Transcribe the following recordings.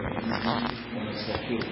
ونستعينه ونستغفره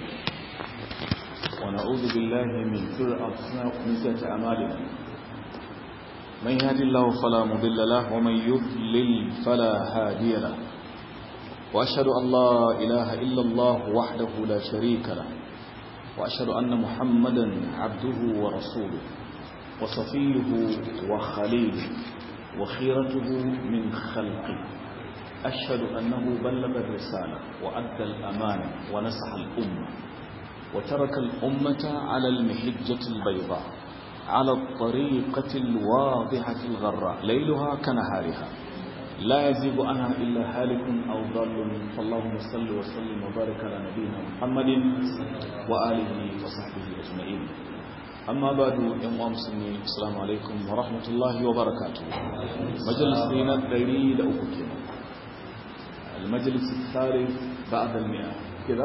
ونعوذ بالله من شر أنفسنا ومن سيئات أعمالنا من يهد الله فلا مضل له ومن يضلل فلا هادي له وأشهد أن لا إله إلا الله وحده لا شريك له وأشهد أن محمدا عبده ورسوله وصفيه وخليله وخيرته من خلقه أشهد أنه بلغ الرسالة وأدى الأمانة ونصح الأمة وترك الأمة على المحجة البيضاء على الطريقة الواضحة الغراء ليلها كنهارها لا يزيغ عنها إلا هالك أو ضال فاللهم صل وسلم وبارك على نبينا محمد وآله وصحبه أجمعين أما بعد يوم مسلمين السلام عليكم ورحمة الله وبركاته مجلس دينا دليل أوكينا المجلس الثالث بعد المئة كذا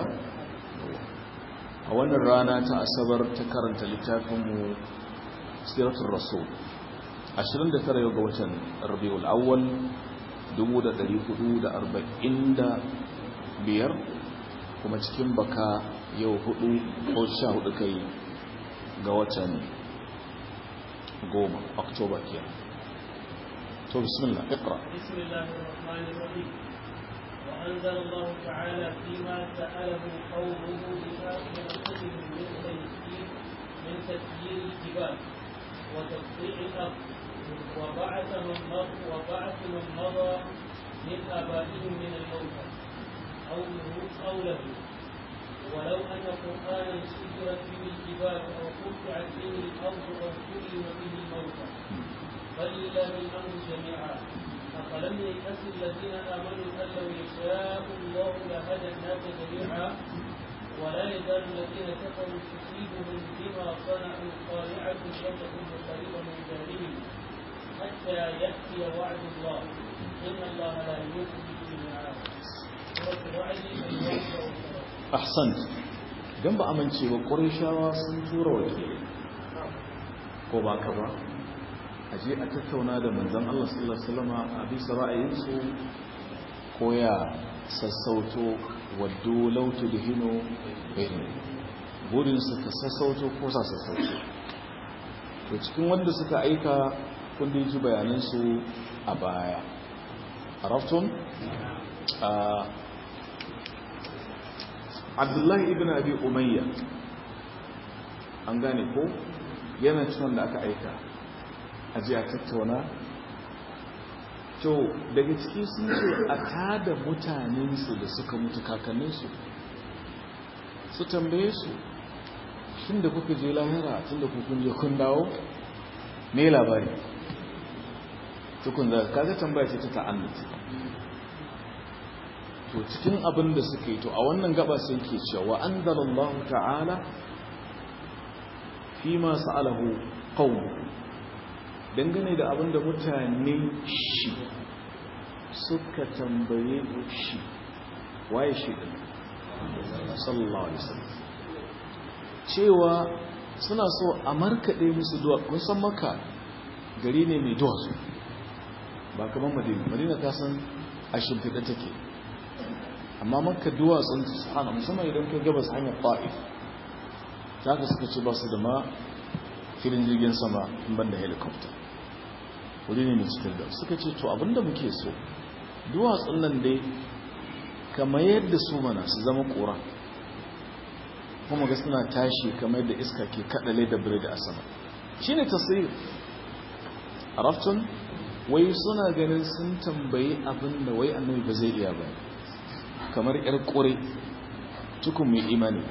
أولا رانا تأسبر تكرنت لتافم سيرة الرسول ashirin da tara ga watan rabiul awwal dubu da ɗari hudu da arba'in da biyar kuma cikin baka yau hudu ko sha hudu kai ga watan goma oktoba ke to bismillah iqra bismillah ar-rahman ar-rahim وأنزل الله تعالى فيما سأله قومه بآخر رسلهم من تسيير من تسيير الجبال وتقطيع الأرض وبعث من مضى وبعث من مضى من آبائهم من الموتى قوله قوله ولو أن قرآنا سجرت به الجبال أو قطعت به الأرض أو كلم به الموتى بل لله الأمر جميعا أفلم ييأس الذين آمنوا أن لو يشاء الله لهدى الناس جميعا ولا يزال الذين كفروا تصيبهم بما صنعوا قارعة وتكون قريبا من ذلهم حتى يأتي وعد الله إن الله لا يخلف الميعاد سورة الرعد ahsant idan ba amince ba ƙurishawa sun tura wakilai ko ba ka ba a je a tattauna da manzan Allah sallallahu Alaihi wasallama a bisa ra'ayinsu ko ya sassauto waddo lautu da hino benin burinsu ka sassauto ko sa sassauto to cikin wanda suka aika kundin ji bayanansu a baya a raftun abdullahi ibn abi umayya an gane ko yana cikin da aka aika a ji a tattauna to daga ciki sun ce a tada mutanensu da suka mutu kakanninsu su tambaye su shin da kuka je lahira tun da kukun je kun dawo me labari tukun da kaga tambaya ce ta ta'annuti to cikin abin da suka yi to a wannan gaba sai ke cewa anzalallahu ta'ala fi ma sa'alahu qawm dangane da abin da mutane shi suka tambaye shi waye shi din sallallahu alaihi wasallam cewa suna so a markade musu duwa kun san maka gari ne mai duwatsu ba kamar madina madina ta san a shimfiɗa take amma maka duwatsun su hana musamman idan ka gabas hanyar ta'if ta ka suka ce ba su da ma filin jirgin sama in ban da helicopter wuri ne mai cikin da suka ce to abinda muke so duwatsun nan dai kamar yadda su mana su zama ƙura kuma ga suna tashi kamar yadda iska ke kaɗale da biredi a sama shi ne tasiri a raftun wai suna ganin sun tambayi abin da wai annabi ba zai iya ba kamar yar kore tukun mai imani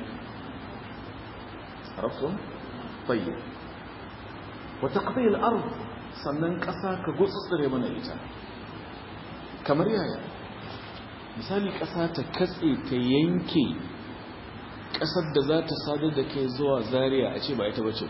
rafin fayyar wata ƙafayar arz sannan ƙasa ka gutsutsure mana ita kamar yaya misali ƙasa ta katse ta yanke ƙasar da za ta sadar da kai zuwa zariya a ce ba ita bace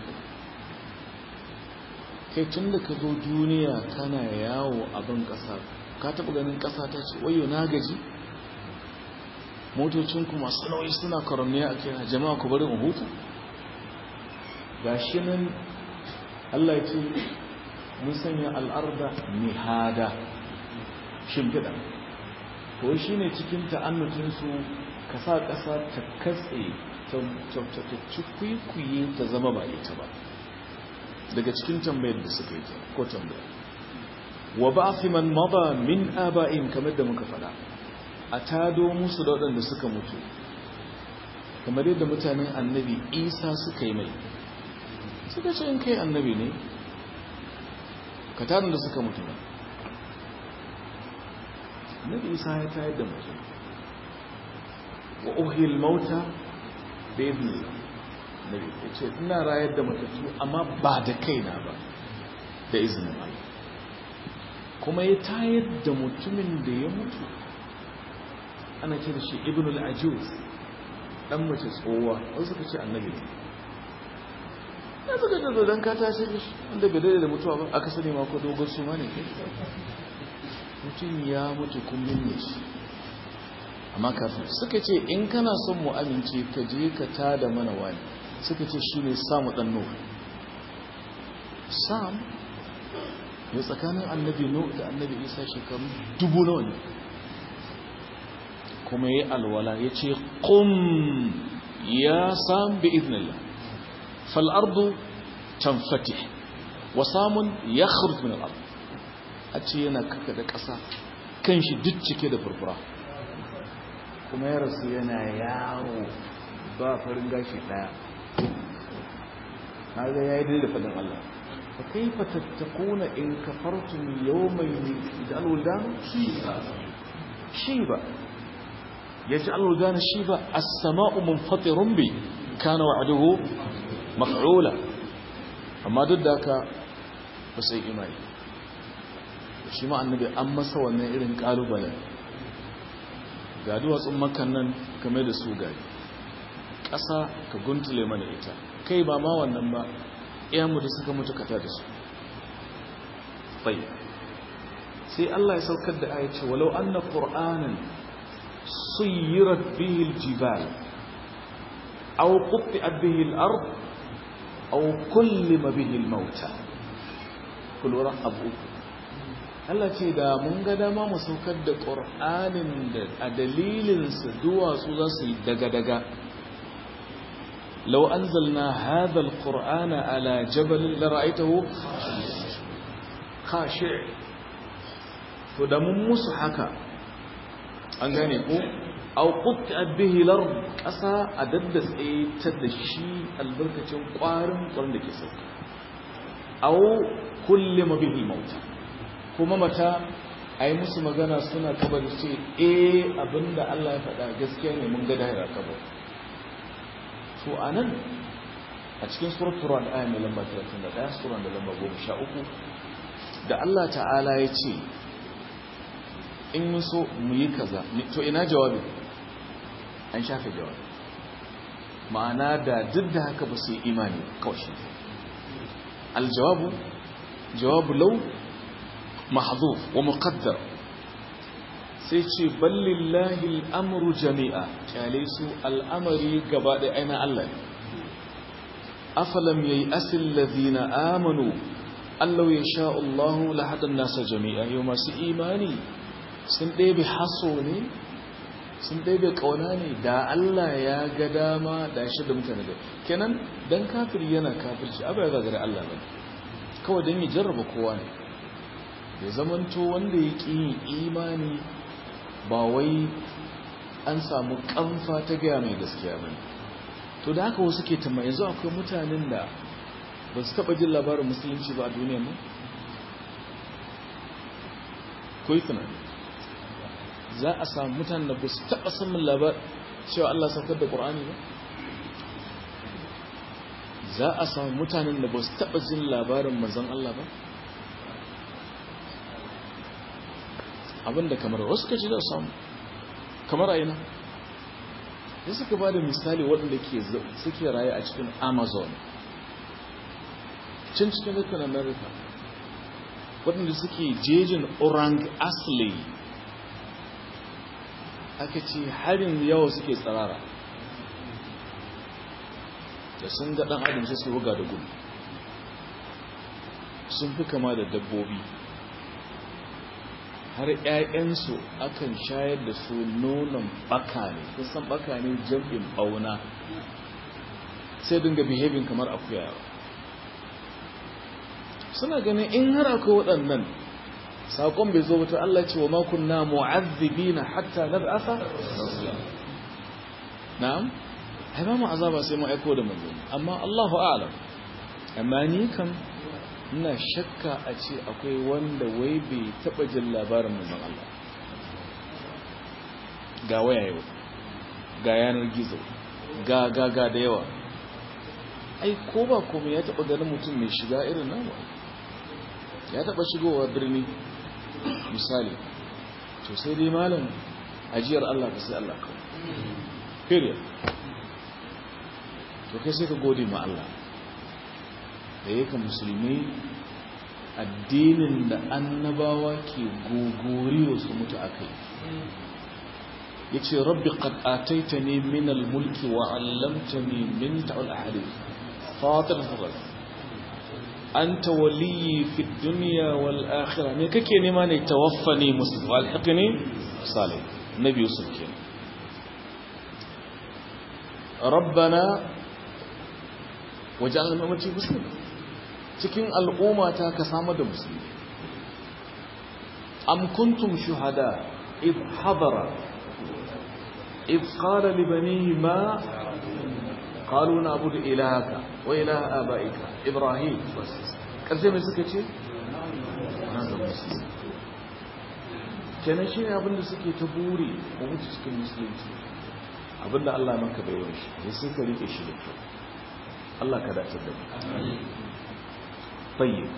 kai tun da ka zo duniya kana yawo a ban ƙasa ka taɓa ganin ƙasa ta ce wayo na gaji motocinku masu nauyi suna karamniya a kira jama'a ku bari hutu ga shi nan allah ce mun sanya al'arda mihada shimfiɗa ko shi ne cikin ta'annutinsu ka sa ƙasa ta katse ta ci kwikwiye ta zama ba ita ba daga cikin tambayar da suka yi ko tambayar wa ba fi man maba min aba'in kamar da muka fada a tado musu da waɗanda suka mutu kamar yadda mutanen annabi isa suka yi mai suka ce in kai annabi ne ka tarin da suka mutu ba annabi isa ya tayar da mutum wa uhil mauta da ibn nabi ya ce ina rayar da matattu amma ba da kaina ba da izinin Allah kuma ya tayar da mutumin da ya mutu ana ce da shi ibn al-ajuz dan mace tsowa wasu suka ce annabi ne ya suka ce don ka tashi da shi wanda bai daidai da mutuwa ba aka sani ma ko dogon su ma ne mutum ya mutu kun binne shi amma kafin suka ce in kana son mu amince ka je ka tada mana wani suka ce shi ne samu ɗan nuhu sam ya tsakanin annabi nuhu da annabi isa shekaru dubu nawa ne kuma ya yi alwala ya ce ƙum ya sam bi iznillah fal'ardu tamfatih wa samun ya min al'ardu a ce yana kaka da ƙasa kan shi duk cike da furfura kuma ya rasu yana yawo ba farin gashi ɗaya na ga ya yi da faɗin Allah fa kai fatattakuna in kafartum yawmayn idan alwuldan shi ba ya ji alwuldan shi ba as-sama'u munfatirun bi kana wa'duhu maf'ula amma duk da haka ba sai imani shi ma annabi an masa wannan irin kalubale ga duwatsun makan nan game da su gari ƙasa ka guntule mana ita kai ba ma wannan ba iyanmu da suka mutu kata da su bai sai Allah ya saukar da aya ce walau anna qur'anan suyirat bihi aljibal aw qutti'at bihi al-ard aw kullima bihi al-mauta kullu abu Allah ce da mun ga dama mu saukar da ƙur'anin da a dalilinsa duwatsu za su yi daga-daga lau an zalna hadal ƙur'ana ala jabalin da ra'aitahu kashe to da mun musu haka an gane ko au qutta bihi lar ƙasa a daddatse ta da shi albarkacin ƙwarin ƙwarin da ke sauka au kullima bihi mauta kuma mata a yi musu magana suna kabar ce e abinda Allah ya faɗa gaskiya ne mun ga dahira kabar to a nan a cikin suratul ran aya mai lamba 31 sura da lamba 13 da Allah ta'ala ya ce in mun so mu yi kaza to ina jawabi an shafe jawabi ma'ana da duk da haka ba su yi imani kawai shi aljawabu jawabu lau محذوف ومقدر سيتي بل لله الأمر جميعا كاليسو الأمر قباد أين الله أفلم ييأس الذين آمنوا أن لو يشاء الله لحد الناس جميعا يوم سيئماني سندي بحصوني سندي بقوناني دا الله يا قداما دا شد متنده كنن دان كافر ينا كافر أبا يغادر الله بني كوا دني جرب كواني ya zamanto wanda ya ƙi imani ba wai an samu ƙamfa ta gaya mai gaskiya ba to da haka wasu ke tamma yanzu akwai mutanen da ba su taɓa jin labarin musulunci ba a duniya ne? ko yi tunani za a samu mutanen da ba su taɓa samun labar cewa Allah saukar da ƙur'ani ba? za a samu mutanen da ba su taɓa jin labarin mazan Allah ba? abinda kamar wasu kaci da samu kamar a yana da suka ba da misali waɗanda suke raye a cikin amazon cin cikin rikin america waɗanda suke jejin orang asli aka ce harin yawa suke tsarara da sun ga ɗan adam sai su ruga da gudu sun fi kama da dabbobi har 'ya'yansu akan shayar da su nonon baka ne kusan baka ne jam'in bauna sai dinga behaving kamar akuya suna ganin in har akwai waɗannan saƙon bai zo wata Allah ce wa makunna mu'azzibina hatta nab'atha na'am ai ba mu azaba sai mu aiko da manzo amma Allahu a'lam amma ni kam ina shakka a ce akwai wanda wai bai taba jin labarin manzon Allah ga waya yau ga yanar gizo ga ga ga da yawa ai ko ba komai ya taba ganin mutum mai shiga irin nan ba ya taba shigowa birni misali to sai dai malam ajiyar Allah ka sai Allah kawai period to kai sai ka gode ma Allah da yake musulmi addinin da annabawa ke gogoriyo su mutu a kai ya ce rabbi qad ataitani min al-mulki wa 'allamtani min ta'al ahadith fatir al anta waliyyi fi dunya wal akhirah me kake nema ne tawaffani muslim wal haqni salih nabi yusuf kenan rabbana waj'alna ummati muslimin cikin al'umma ta ka samu da musulmi am kuntum shuhada id hadara id qala li banihi ma qalu na'budu ilahaka wa ilaha abaika ibrahim bas karshe mai suka ce kenan shi ne abinda suke ta buri ko mutu cikin musulunci abinda Allah maka bai wani shi sai ka rike shi da kyau Allah ka dace da mu طيب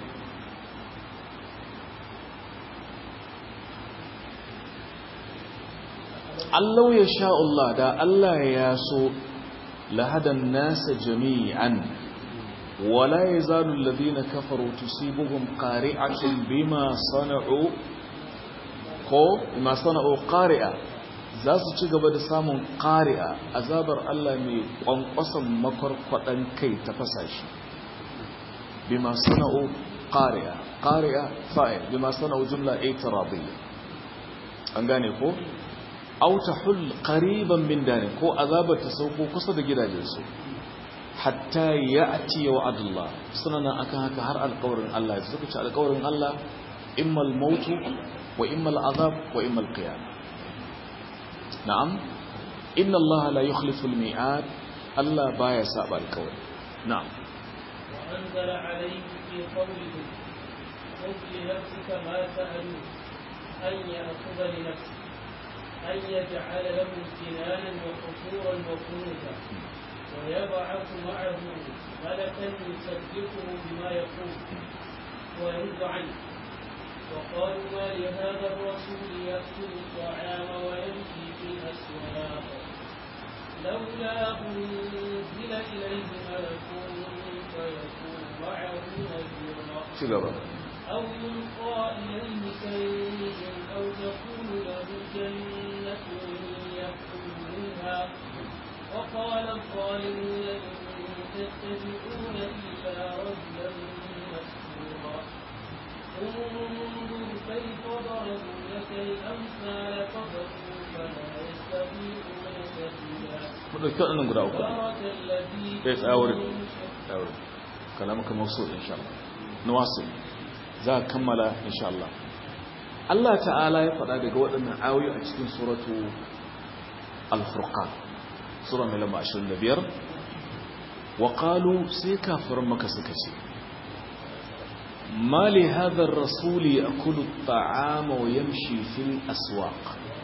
Allah ya sha Allah da Allah ya so lahadan nasa jami'an wala yazalu alladhina kafaru tusibuhum qari'atun bima sana'u ko bima sana'u qari'a za su ci gaba da samun qari'a azabar Allah mai kwankwasan makwarkwadan kai ta fasashi بما صنعوا قارئة قارئة فاعل بما صنعوا جملة اعتراضية أنغاني كو أو تحل قريبا من دار كو أذاب تسوقوا قصد جدا جنسو حتى يأتي وعد الله سننا أكاهك هر القور الله يزكت على قور الله إما الموت وإما العذاب وإما القيامة نعم إن الله لا يخلف الميعاد الله بايا سابع القول نعم وأنزل عليه في قوله خذ لنفسك ما سألوا أن يأخذ لنفسه أن يجعل له امتنانا وقصورا وكنوزا ويبعث معه ملكا يصدقه بما يقول ويرد عنه وقالوا ما لهذا الرسول يأكل الطعام ويمشي في الأسواق لولا أنزل إليه ملك فيكون معه نذيرا أو يلقى إليه كنز أو تكون له جنة يأكل منها وقال الظالمون إن تتبعون إلا رجلا مسحورا انظر كيف ضربوا لك الأمثال فضلوا فلا يستطيعون سبيلا mu ɗauki waɗannan guda uku بارك الذي ɗaya tsayawarin tsayawarin kalamaka mausu insha Allah nawasu za a kammala insha Allah Allah ta'ala ya faɗa daga waɗannan ayoyi a cikin suratu al-furqan sura mai lamba 25 wa qalu sai kafirin maka suka ce ma li hadha ar-rasul ya'kulu at-ta'ama wa yamshi fil aswaq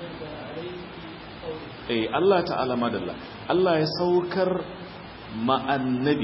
eh Allah ta'ala madalla Allah ya saukar ma'annabi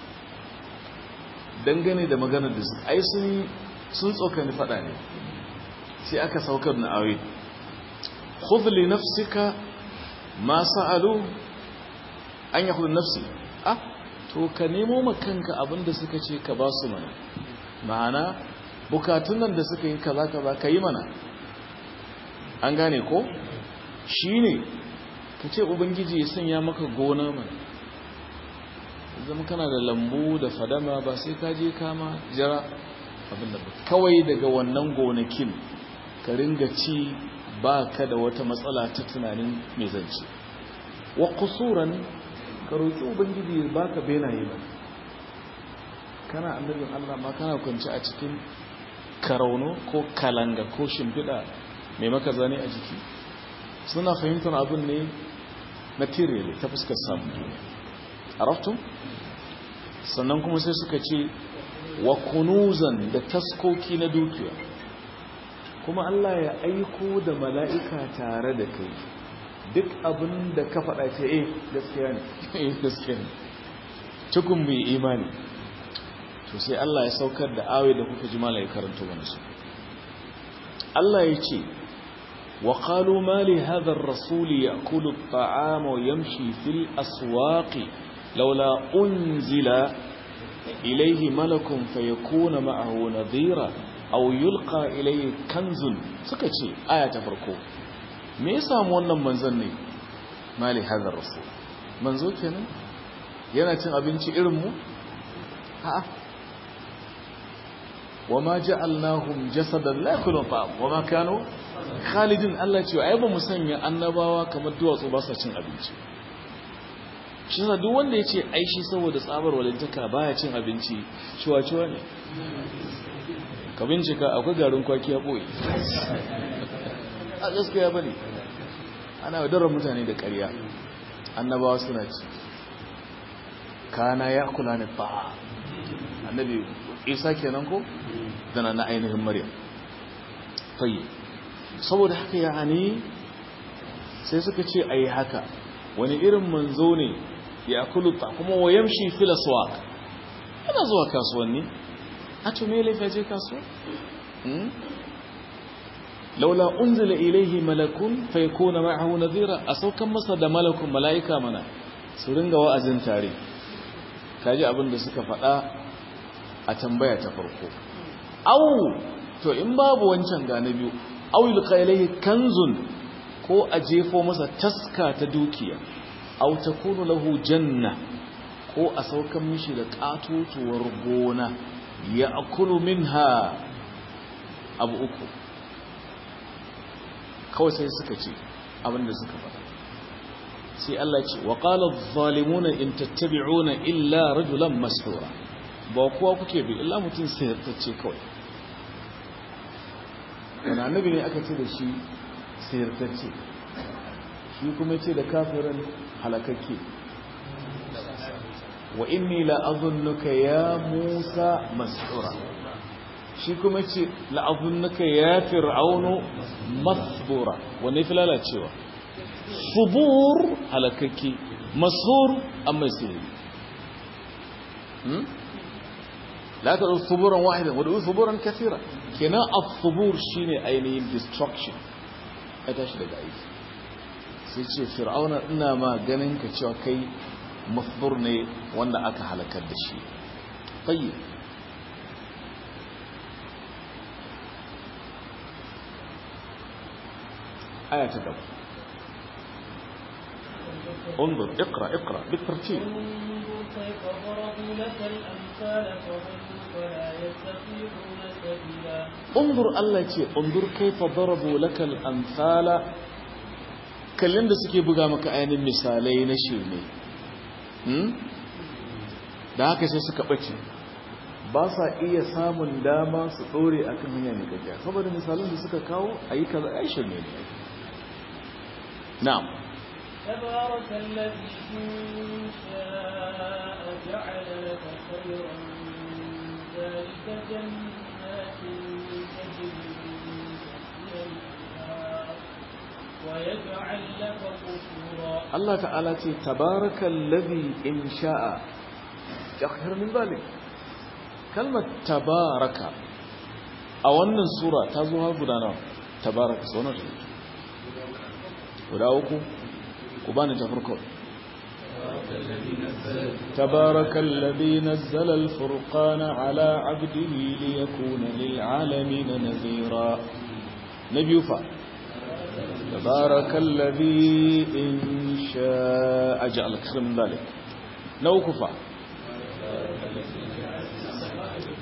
dangane da maganar da su ai sun sun tsokani fada ne sai aka saukar na awi khudh li nafsika ma sa'alu an yakhudh nafsi ah to ka nemo makanka abinda suka ce ka ba su mana ma'ana bukatun nan da suka yi kaza kaza ka yi mana an gane ko shine ka ce ubangiji ya sanya maka gona mana zama kana da lambu da fadama ba sai ka je kama jira abinda ba kawai daga wannan gonakin ka ringa ci ba ka da wata matsala ta tunanin mai zance wa kusuran ka roƙi ubangiji ba ka benaye ba kana annabin allah ma kana kwanci a cikin karauno ko kalanga ko shimfiɗa mai maka zane a jiki suna fahimtar abin ne materially ta fuskar samun duniya a raftun sannan kuma sai suka ce wa kunuzan da taskoki na dukiya kuma Allah ya aiko da mala'ika tare da kai duk abin da ka faɗa ce eh gaskiya ne eh gaskiya ne cikin mai imani to sai Allah ya saukar da awe da kuka ji malai karanto mana su Allah ya ce wa qalu ma li hadha ar-rasul ya'kulu at-ta'ama wa yamshi fil aswaqi laula unzila ilayhi malakun fayakuna ma'ahu nadhira aw yulqa ilayhi kanzun suka ce aya ta farko me ya samu wannan manzon ne mali hadha ar-rasul manzo kenan yana cin abinci irin mu a'a وما جعلناهم جسدا لا ياكلون طعام وما كانوا خالدين Allah ce ai ba mu sanya annabawa kamar duwatsu ba sa cin abinci shi sa duk wanda yace ai shi saboda tsabar walintaka baya cin abinci ciwa-ciwa ne ka bincika akwai garin kwaki ya boye a gaskiya bane ana wadar mutane da ƙarya annabawa suna ci kana ya kula ne fa annabi isa kenan ko dana na ainihin maryam tayi saboda haka yani sai suka ce ayi haka wani irin manzo ne ya kuluta kuma wayamshi fil aswaq yana zuwa kasuwanni a to me laifi je kasuwa laula unzila ilayhi malakun fayakuna ma'ahu nadhira asaukan masa da malakun malaika mana su ringa wa'azin tare kaji abin da suka faɗa a tambaya ta farko au to in babu wancan ga na biyu au yulqa ilayhi kanzun ko a jefo masa taska ta dukiya au takunu lahu janna ko a saukan mishi da katotuwar gona ya akulu minha abu uku kawai sai suka ce abinda suka faɗa sai Allah ce wa qala adh-dhalimuna in tattabi'una illa rajulan mas'ura ba kowa kuke bi illa mutum sayartacce kawai wani annabi ne aka ce da shi sayartacce shi kuma ce da kafirin halakakke wa inni la'azunnuka ya musa mas'ura shi kuma ce la'azunnuka ya fir'aunu masbura wanne fi lalacewa subur halakakke masur an mai sihiri لا تدعو ثبورا واحدا ودعو ثبورا كثيرا كنا الثبور شيني ainihin destruction ya tashi daga aiki sai ce fir'auna ina ma ganin ka cewa kai mafbur ne wanda aka halakar da shi tayyib aya ta gaba انظر اقرا اقرا بالترتيب كيف ضربوا لك الأمثال فضلوا فلا يستطيعون سبيلا انظر الله ce انظر كيف ضربوا لك الامثال kallon da suke buga maka ainihin misalai na shirme da haka sai suka ɓace ba sa iya samun dama su ɗore a kan hanya mai gajiya saboda misalin da suka kawo a yi kaza ya shirme ne na'am تبارك الذي إن شاء جعل لك خيرا من ذلك جنات تجري من تحتها الأنهار ويجعل لك قصورا Allah ta'ala ce tabarakal ladhi in sha'a yakhir min zalik kalmar tabaraka a wannan sura ta zo har guda nawa tabaraka sunan ta guda uku ku bani ta farko تبارك الذي نزل الفرقان على عبده ليكون للعالمين نذيرا نبي فا تبارك الذي إن شاء جعل خير من ذلك نوكفا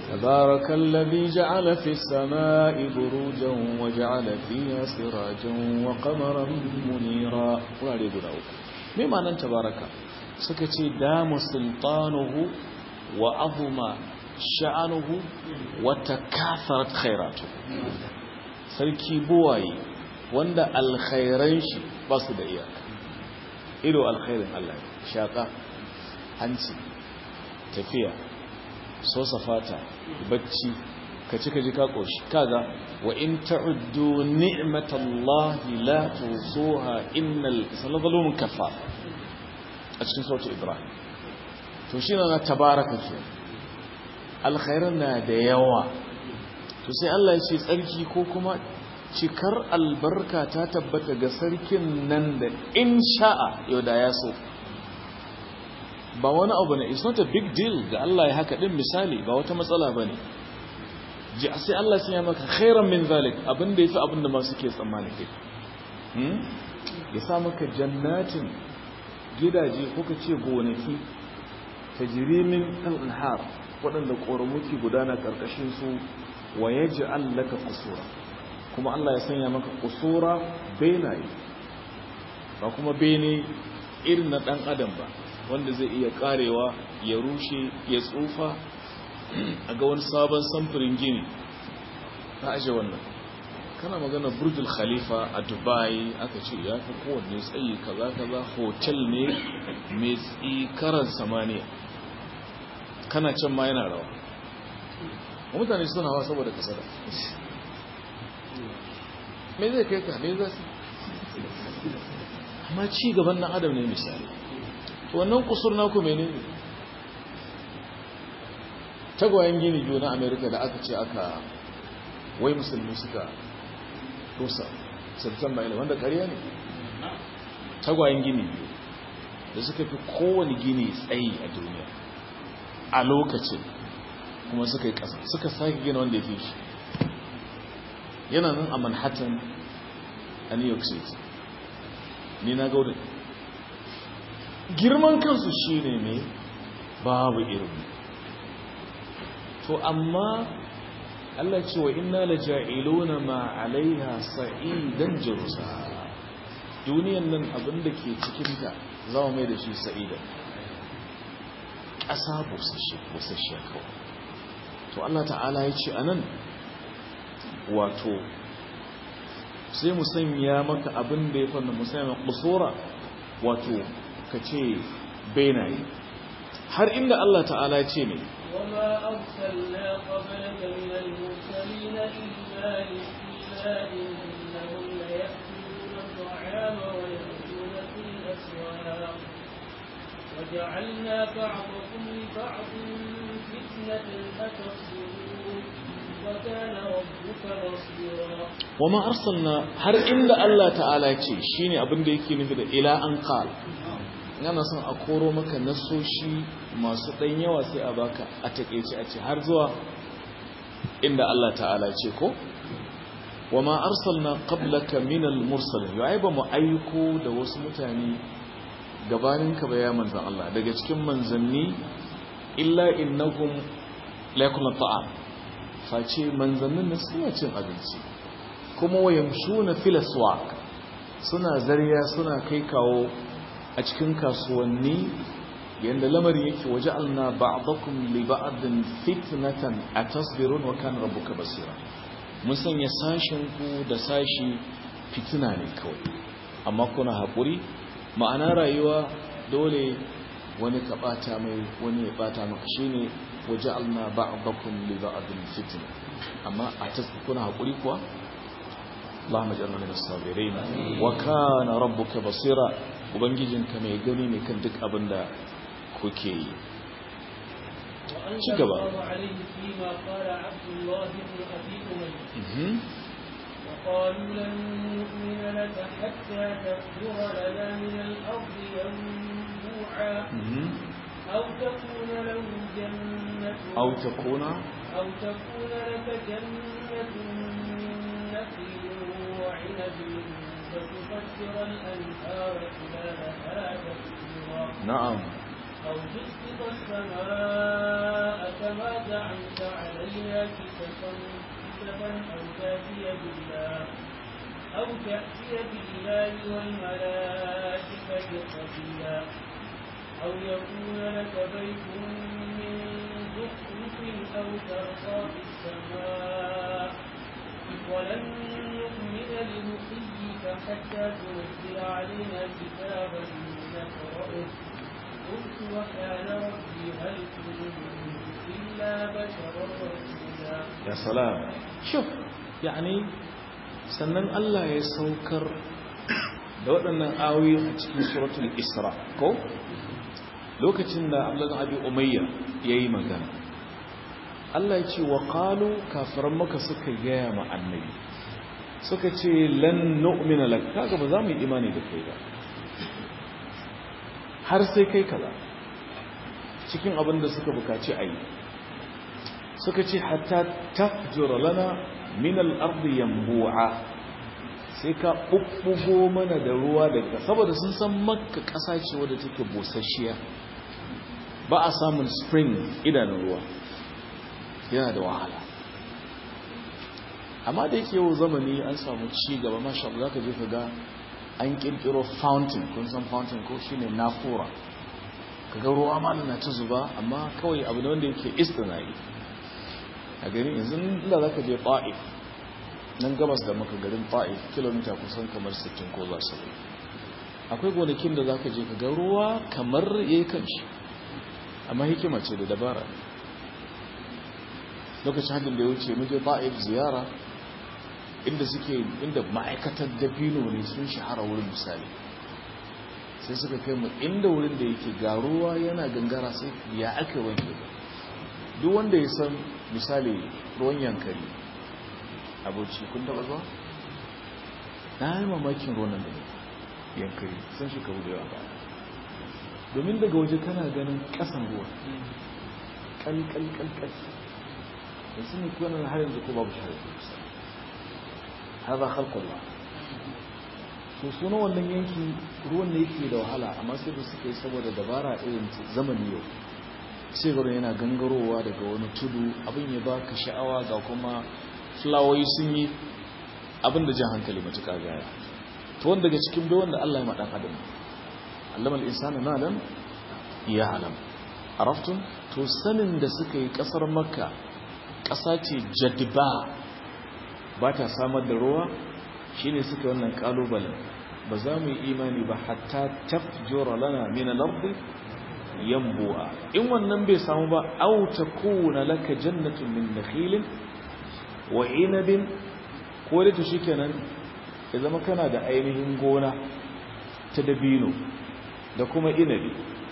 تبارك الذي جعل في السماء بروجا وجعل فيها سراجا وقمرا منيرا wurare guda uku me ma'anar tabaraka suka ce damu sultanuhu wa azuma sha'anuhu wa takatharat khairatu sarki buwaye wanda alkhairan shi ba su da iyaka ido alkhairin Allah shaka hanci tafiya sosa fata bacci ka ci ka ji ka koshi kaga wa in ta'uddu ni'matallahi la tusuha innal insana kafa a cikin sautu ibrahim to shi na tabaraka ke alkhairan na da yawa to sai Allah ya ce tsarki ko kuma cikar albarka ta tabbata ga sarkin nan da in sha'a yau da ya so ba wani abu ne it's not a big deal ga Allah ya haka din misali ba wata matsala bane ji sai Allah sai ya maka khairan min zalik abinda yafi abinda ma suke tsammani kai hmm ya sa maka jannatin gidaje ko ka ce gonaki tajri min al-anhar wadanda ƙoramuki gudana karkashin su wa yaj'al laka qusura kuma Allah ya sanya maka qusura benaye ba kuma bene irin na dan adam ba wanda zai iya karewa ya rushe ya tsufa a ga wani sabon samfurin gini ta aje wannan kana magana burjul khalifa a dubai aka ce ya fi kowanne tsayi kaza kaza hotel ne mai tsikarar samaniya kana can ma yana rawa mutane suna hawa saboda kasada me zai kai ka me za su amma ci gaban nan adam ne misali wannan kusur naku menene tagwayen gini biyu na amerika da aka ce aka wai musulmi suka rusa september 11 wanda ƙarya ne tagwayen gini biyu da suka fi kowane gini tsayi a duniya a lokacin kuma suka yi ƙasa suka sake gina wanda ya fi shi yana nan a manhattan a new york city ni na gaurin girman kansu shi ne mai babu irin to amma Allah ce wa inna la ja'iluna ma alaiha sa'idan jurusa duniyan nan abinda ke cikinta za mu mai da shi sa'idan ƙasa busasshe kawai to Allah ta'ala ya ce anan wato sai mu sanya maka abin da ya fanna mu sanya kusura wato ka ce benaye har inda Allah ta'ala ce ne وما أرسلنا قبلك من المرسلين إلا إلا إنهم ليأكلون الطعام ويأكلون في الأسواق وجعلنا بعضكم لبعض فتنة أتصبرون وكان ربك بصيرا وما أرسلنا har inda Allah ta'ala ce shine abin da yake nufi da ila an qala yana son a koro maka nasoshi masu ɗan yawa sai a baka a taƙaice a ce har zuwa inda Allah ta'ala ce ko wa ma arsalna qablaka minal mursalin yau ba mu aiko da wasu mutane gabaninka ba ya manzan Allah daga cikin manzanni illa innahum la yakunu ta'am face manzannin nan suna cin abinci kuma wayamshuna fil aswaq suna zariya suna kai kawo a cikin kasuwanni yadda lamari yake waje alna ba'dakum li ba'din fitnatan atasbirun wa kana rabbuka basira mun sanya sashin ku da sashi fitina ne kawai amma kuna hakuri ma'ana rayuwa dole wani ka bata mai wani ya bata maka shine waje alna ba'dakum li ba'din fitna amma a kuna hakuri kuwa اللهم اجعلنا من الصابرين وكان ربك بصيرا ubangijinka mai gani ne kan duk abin da kuke yi ci gaba وقالوا لن نؤمن لك حتى تفجر لنا من الأرض ينبوعا أو تكون له جنة أو تكون أو تكون لك جنة من نخيل وعنب فتفجر الأنهار خلالها تفجيرا نعم أو تسقط السماء كما زعمت علينا كسفا كسفا أو تأتي بالله أو تأتي بالله والملائكة قبيلا أو يكون لك بيت من زخرف أو ترقى في السماء ولن نؤمن لرقيك حتى تنزل علينا كتابا نقرأه قلت وكان ربي هل كنت إلا بشرا رسولا ya salam shuf yani sannan Allah ya saukar da waɗannan ayoyi a cikin suratul isra ko lokacin da Abdullah Abi Umayya yayi magana Allah ya ce wa qalu kafiran maka suka gaya ma annabi suka ce lan nu'mina lak kaga ba za mu yi imani da kai ba har sai kai kaza cikin abin da suka bukaci a yi suka ce hatta tafjura lana min al-ardi yanbu'a sai ka bubbugo mana da ruwa daga saboda sun san makka ƙasa ce wadda take busasshiya ba a samun spring idanun ruwa yana da wahala amma da yake yau zamani an samu ci gaba masha Allah zaka je ka ga an kirkiro fountain kun san fountain ko shine nafura kaga ruwa ma na ta zuba amma kawai abu ne wanda yake istinai a gari yanzu inda zaka je Ta'if nan gabas da maka garin Ta'if kilomita kusan kamar 60 ko za su akwai gonakin da zaka je ka ga ruwa kamar yayi kanshi amma hikima ce da dabara lokacin hajjin da ya wuce muje Ta'if ziyara inda suke inda ma'aikatar dabino ne sun shahara wurin misali sai suka kai mu inda wurin da yake ga ruwa yana gangara sai ya aka wanke duk wanda ya san misali ruwan yankari abuci kun taba zuwa na yi mamakin ruwan nan da ne yankari sun shi kawo da yawa ba domin daga waje kana ganin kasan ruwa kalkalkalkal da sun yi kuwa har yanzu ko babu shari'a haza khalqullah to suna wannan yanki ruwan da yake da wahala amma sai da suka yi saboda dabara irin zamani yau sai garin yana gangarowa daga wani tudu abin ya baka sha'awa ga kuma fulawoyi sun yi abin da jan hankali matuƙa gaya to wanda daga cikin bai wanda Allah ya ma dan adam allama al-insana ma lam ya alam araftun to sanin da suka yi kasar makka ƙasa ce jadba ba ta samar da ruwa shine suka wannan kalubalen ba za mu yi imani ba hatta tafjura lana min al-ardi yanbu'a in wannan bai samu ba aw takuna laka jannatun min nakhilin wa inabin ko da to shikenan ya zama kana da ainihin gona ta dabino da kuma inabi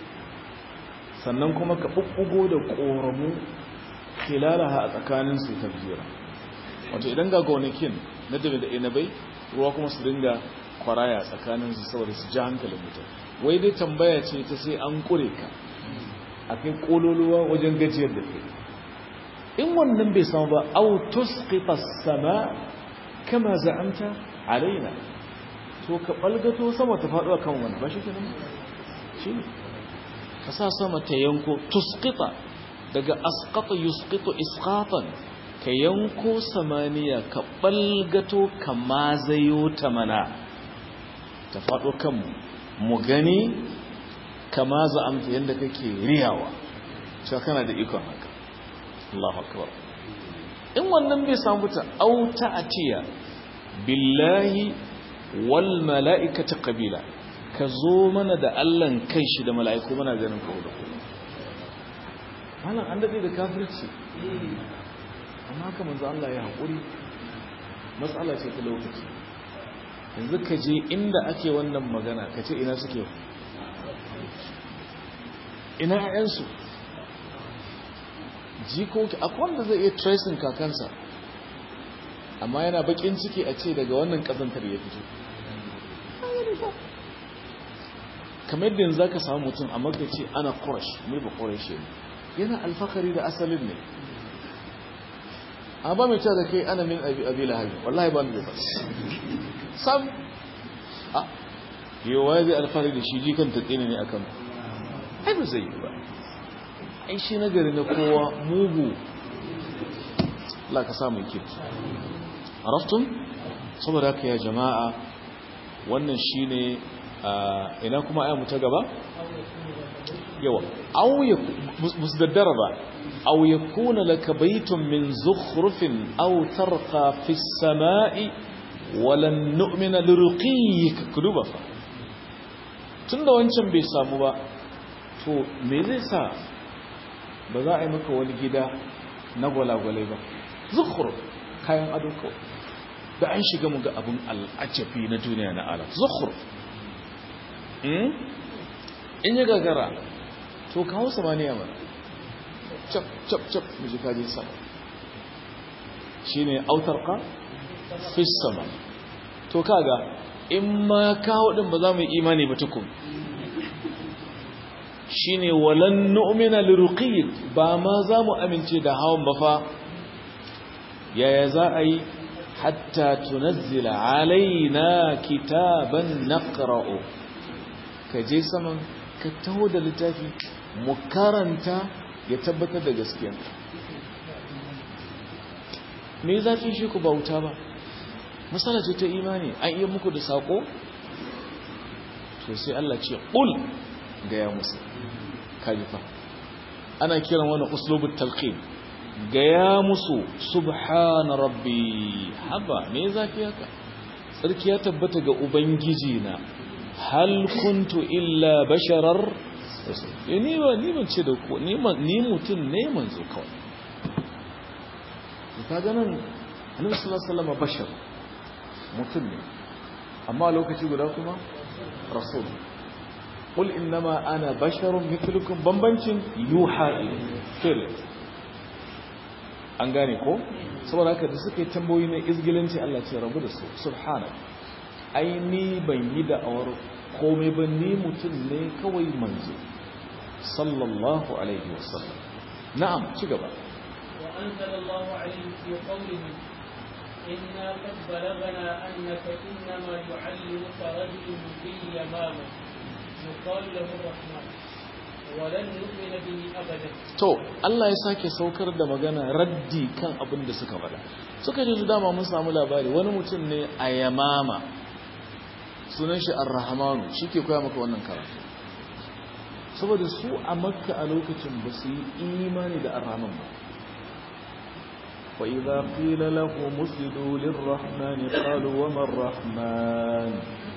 sannan kuma ka bubbugo da koramu khilalaha a tsakanin su tafjira wato idan ga gonakin na dabi da inabai ruwa kuma su dinga kwaraya tsakanin su saboda su ji hankalin mutum wai dai tambaya ce ta sai an kure ka a kai kololuwa wajen gajiyar da kai in wannan bai samu ba au tusqita sama kama za'amta alaina to ka balgato sama ta faɗo kan wannan ba shi kenan shi ka sa sama ta yanko tusqita daga asqata yusqitu isqatan ka yanko samaniya ka balgato ka mazayo ta mana ta faɗo kanmu mu gani kama za'amta yadda kake riyawa cewa kana da ikon haka Allahu akbar in wannan bai samu ta auta atiya billahi wal mala'ikati qabila ka zo mana da Allah kai shi da mala'iku mana ganin kawo da kuma malam an dade da kafirci amma haka manzo Allah ya haƙuri matsala ce ta lokaci yanzu ka je inda ake wannan magana ka ce ina suke ina ‘ya'yansu jikoki akwai wanda zai iya tracing kakansa amma yana bakin ciki a ce daga wannan ƙazantar ya fito kamar yadda yanzu ka samu mutum a magace ana ƙurash mai ba ƙurash ne yana alfakari da asalin ne a ba mai cewa da kai ana min abi abi lahabi wallahi ba da bas sam a yi wa zai alfahari da shi jikan ta tsini ne akan ai ba zai yi ba ai shi nagari na kowa mugu Allah ka samu kirki araftun saboda haka ya jama'a wannan shine ina kuma ayyamu ta gaba yawa aw ya musdaddara ba aw yakuna laka baytun min zukhrufin aw tarqa fi as-sama'i walan nu'mina liruqiyik kuduba fa tunda wancan bai samu ba to me zai sa ba za a yi maka wani gida na gwalagwalai ba zukhruf kayan ado kawai da an shiga mu ga abin al'ajabi na duniya na alam zukhruf in yi gagara to kawo samaniya mana cap cap cap miji kaji sama shi ne autar ka fis sama to kaga in ma kawo din ba za mu yi imani ba tukun shi ne walan nu'mina liruqiyik ba ma za mu amince da hawan ba fa yaya za a yi hatta tunazzila alaina kitaban naqra'u ka je saman ka taho da littafi mu karanta ya tabbatar da gaskiya me zafi shi ku bauta ba matsala ce ta imani an iya muku da sako to sai Allah ce ƙul ga ya musu kajifa ana kiran wani uslubut talqin ga ya musu subhana rabbi haba me zafi haka sarki ya tabbata ga ubangiji na hal kuntu illa basharar ni ba ni ban ce da ku ni mutum ne manzo kawai ka ga nan annabi sallallahu alaihi wasallam bashar mutum ne amma lokaci guda kuma rasul qul innama ana basharun mithlukum bambancin yuha ilayhi an gane ko saboda haka da suka yi tambayoyi na izgilanci Allah ce rabu da su subhana ai ni ban yi da'awar komai ba ni mutum ne kawai manzo sallallahu alaihi wasallam na'am ci gaba wa anzalallahu alaihi fi qawlihi inna qad balagana annaka innama yu'allimuka rajulun bil yamama yuqalu lahu rahman walan nu'mina bihi abadan to Allah ya sake saukar da magana raddi kan abin da suka faɗa suka ji dama mun samu labari wani mutum ne a yamama sunan shi ar-rahmanu shike koya maka wannan karatu saboda su a makka a lokacin ba su yi imani da ar-rahman ba wa idza qila lahu muslidu lir-rahman qalu wa man rahman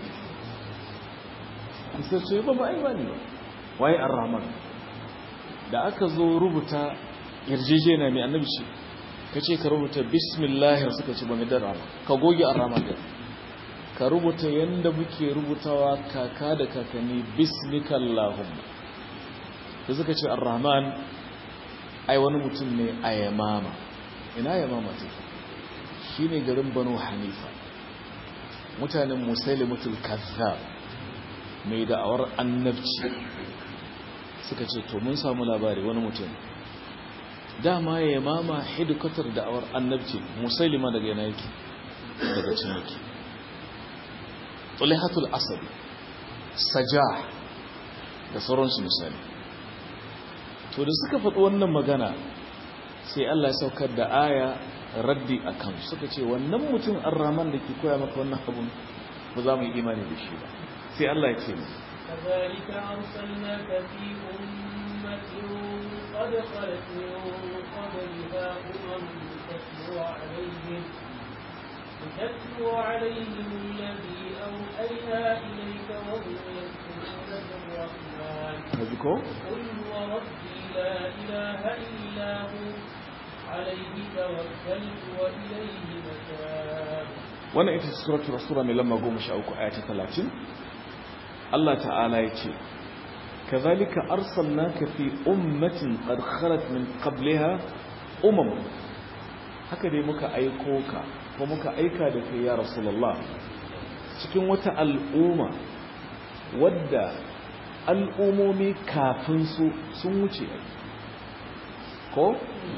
sai ce ba ba imani ba waye ar-rahman da aka zo rubuta yarjejena mai annabi ce kace ka rubuta bismillah suka ce ba mai da rahman ka goge ar-rahman din ka rubuta yanda muke rubutawa kaka da kakanni bismikallahumma da suka ce ar-rahman ai wani mutum ne a yamama ina yamama take shine garin banu hanifa mutanen musailimatul kazzab mai da'awar annabci suka ce to mun samu labari wani mutum dama ya yamama hidikatar da'awar annabci musailima daga yana yake daga cin yake tulihatul asabi sajah da sauransu misali to da suka faɗi wannan magana sai Allah ya saukar da aya raddi a kan suka ce wannan mutum arraman da ke koya maka wannan abun ba za mu yi imani da shi ba sai Allah ya ce mu كذلك أرسلناك في أمة قد خلت من قبلها أمم تتلو عليهم تتلو عليهم الذي أوحينا إليك وهم يذكرون بالرحمن هذيكو قل هو ربي لا إله إلا هو عليه توكلت وإليه متاب wannan ita ce suratul rasula mai lamba 13 aya ta 30 Allah ta'ala ya ce kazalika arsalnaka fi ummatin qad khalat min qabliha umam haka dai muka aiko ka ko muka aika da kai ya rasulullah cikin wata al'umma wadda al'umomi kafin su sun wuce ko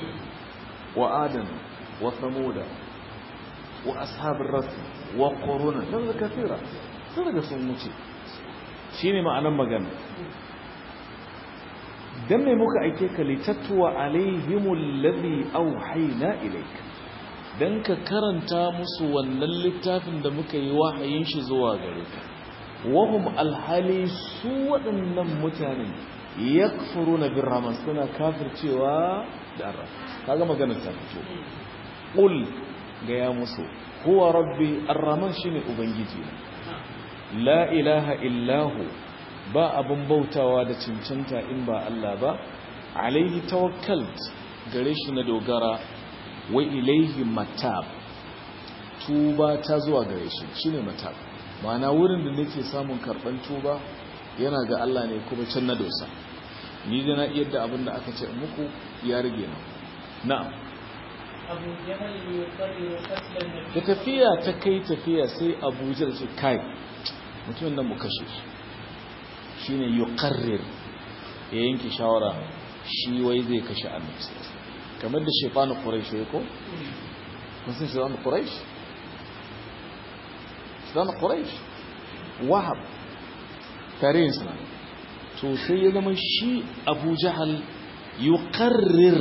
wa adam wa samuda wa ashabin rasu wa ƙorona don da kafira sun daga sun wuce shi ne ma'anan magana dan me muka aike ka litatwa alaihimul ladhi auhayna ilayka dan ka karanta musu wannan littafin da muka yi wahayin shi zuwa gare ka wahum alhali su waɗannan mutanen yakfuruna birrahman suna kafircewa da arra kaga maganar ta fito qul ga ya musu huwa rabbi arrahman shine ubangiji la ilaha illahu ba abun bautawa da cancanta in ba Allah ba alaihi tawakkalt gare shi na dogara wa ilaihi matab tuba ta zuwa gare shi shine matab ma'ana wurin da nake samun karban tuba yana ga Allah ne kuma can na dosa ni da na iya da abin da aka ce muku ya rage na na'am أبو جهل يقرر قتل النبي da tafiya ta kai tafiya sai abuja da ce kai mutumin nan mu kashe shi shi ne yuqarrir ya yanke shawara shi wai zai kashe annabi kamar da shefanu quraish ya ko kun san shefanu quraish shefanu quraish wahab tarihin suna to sai ya zama shi abu jahal yuqarrir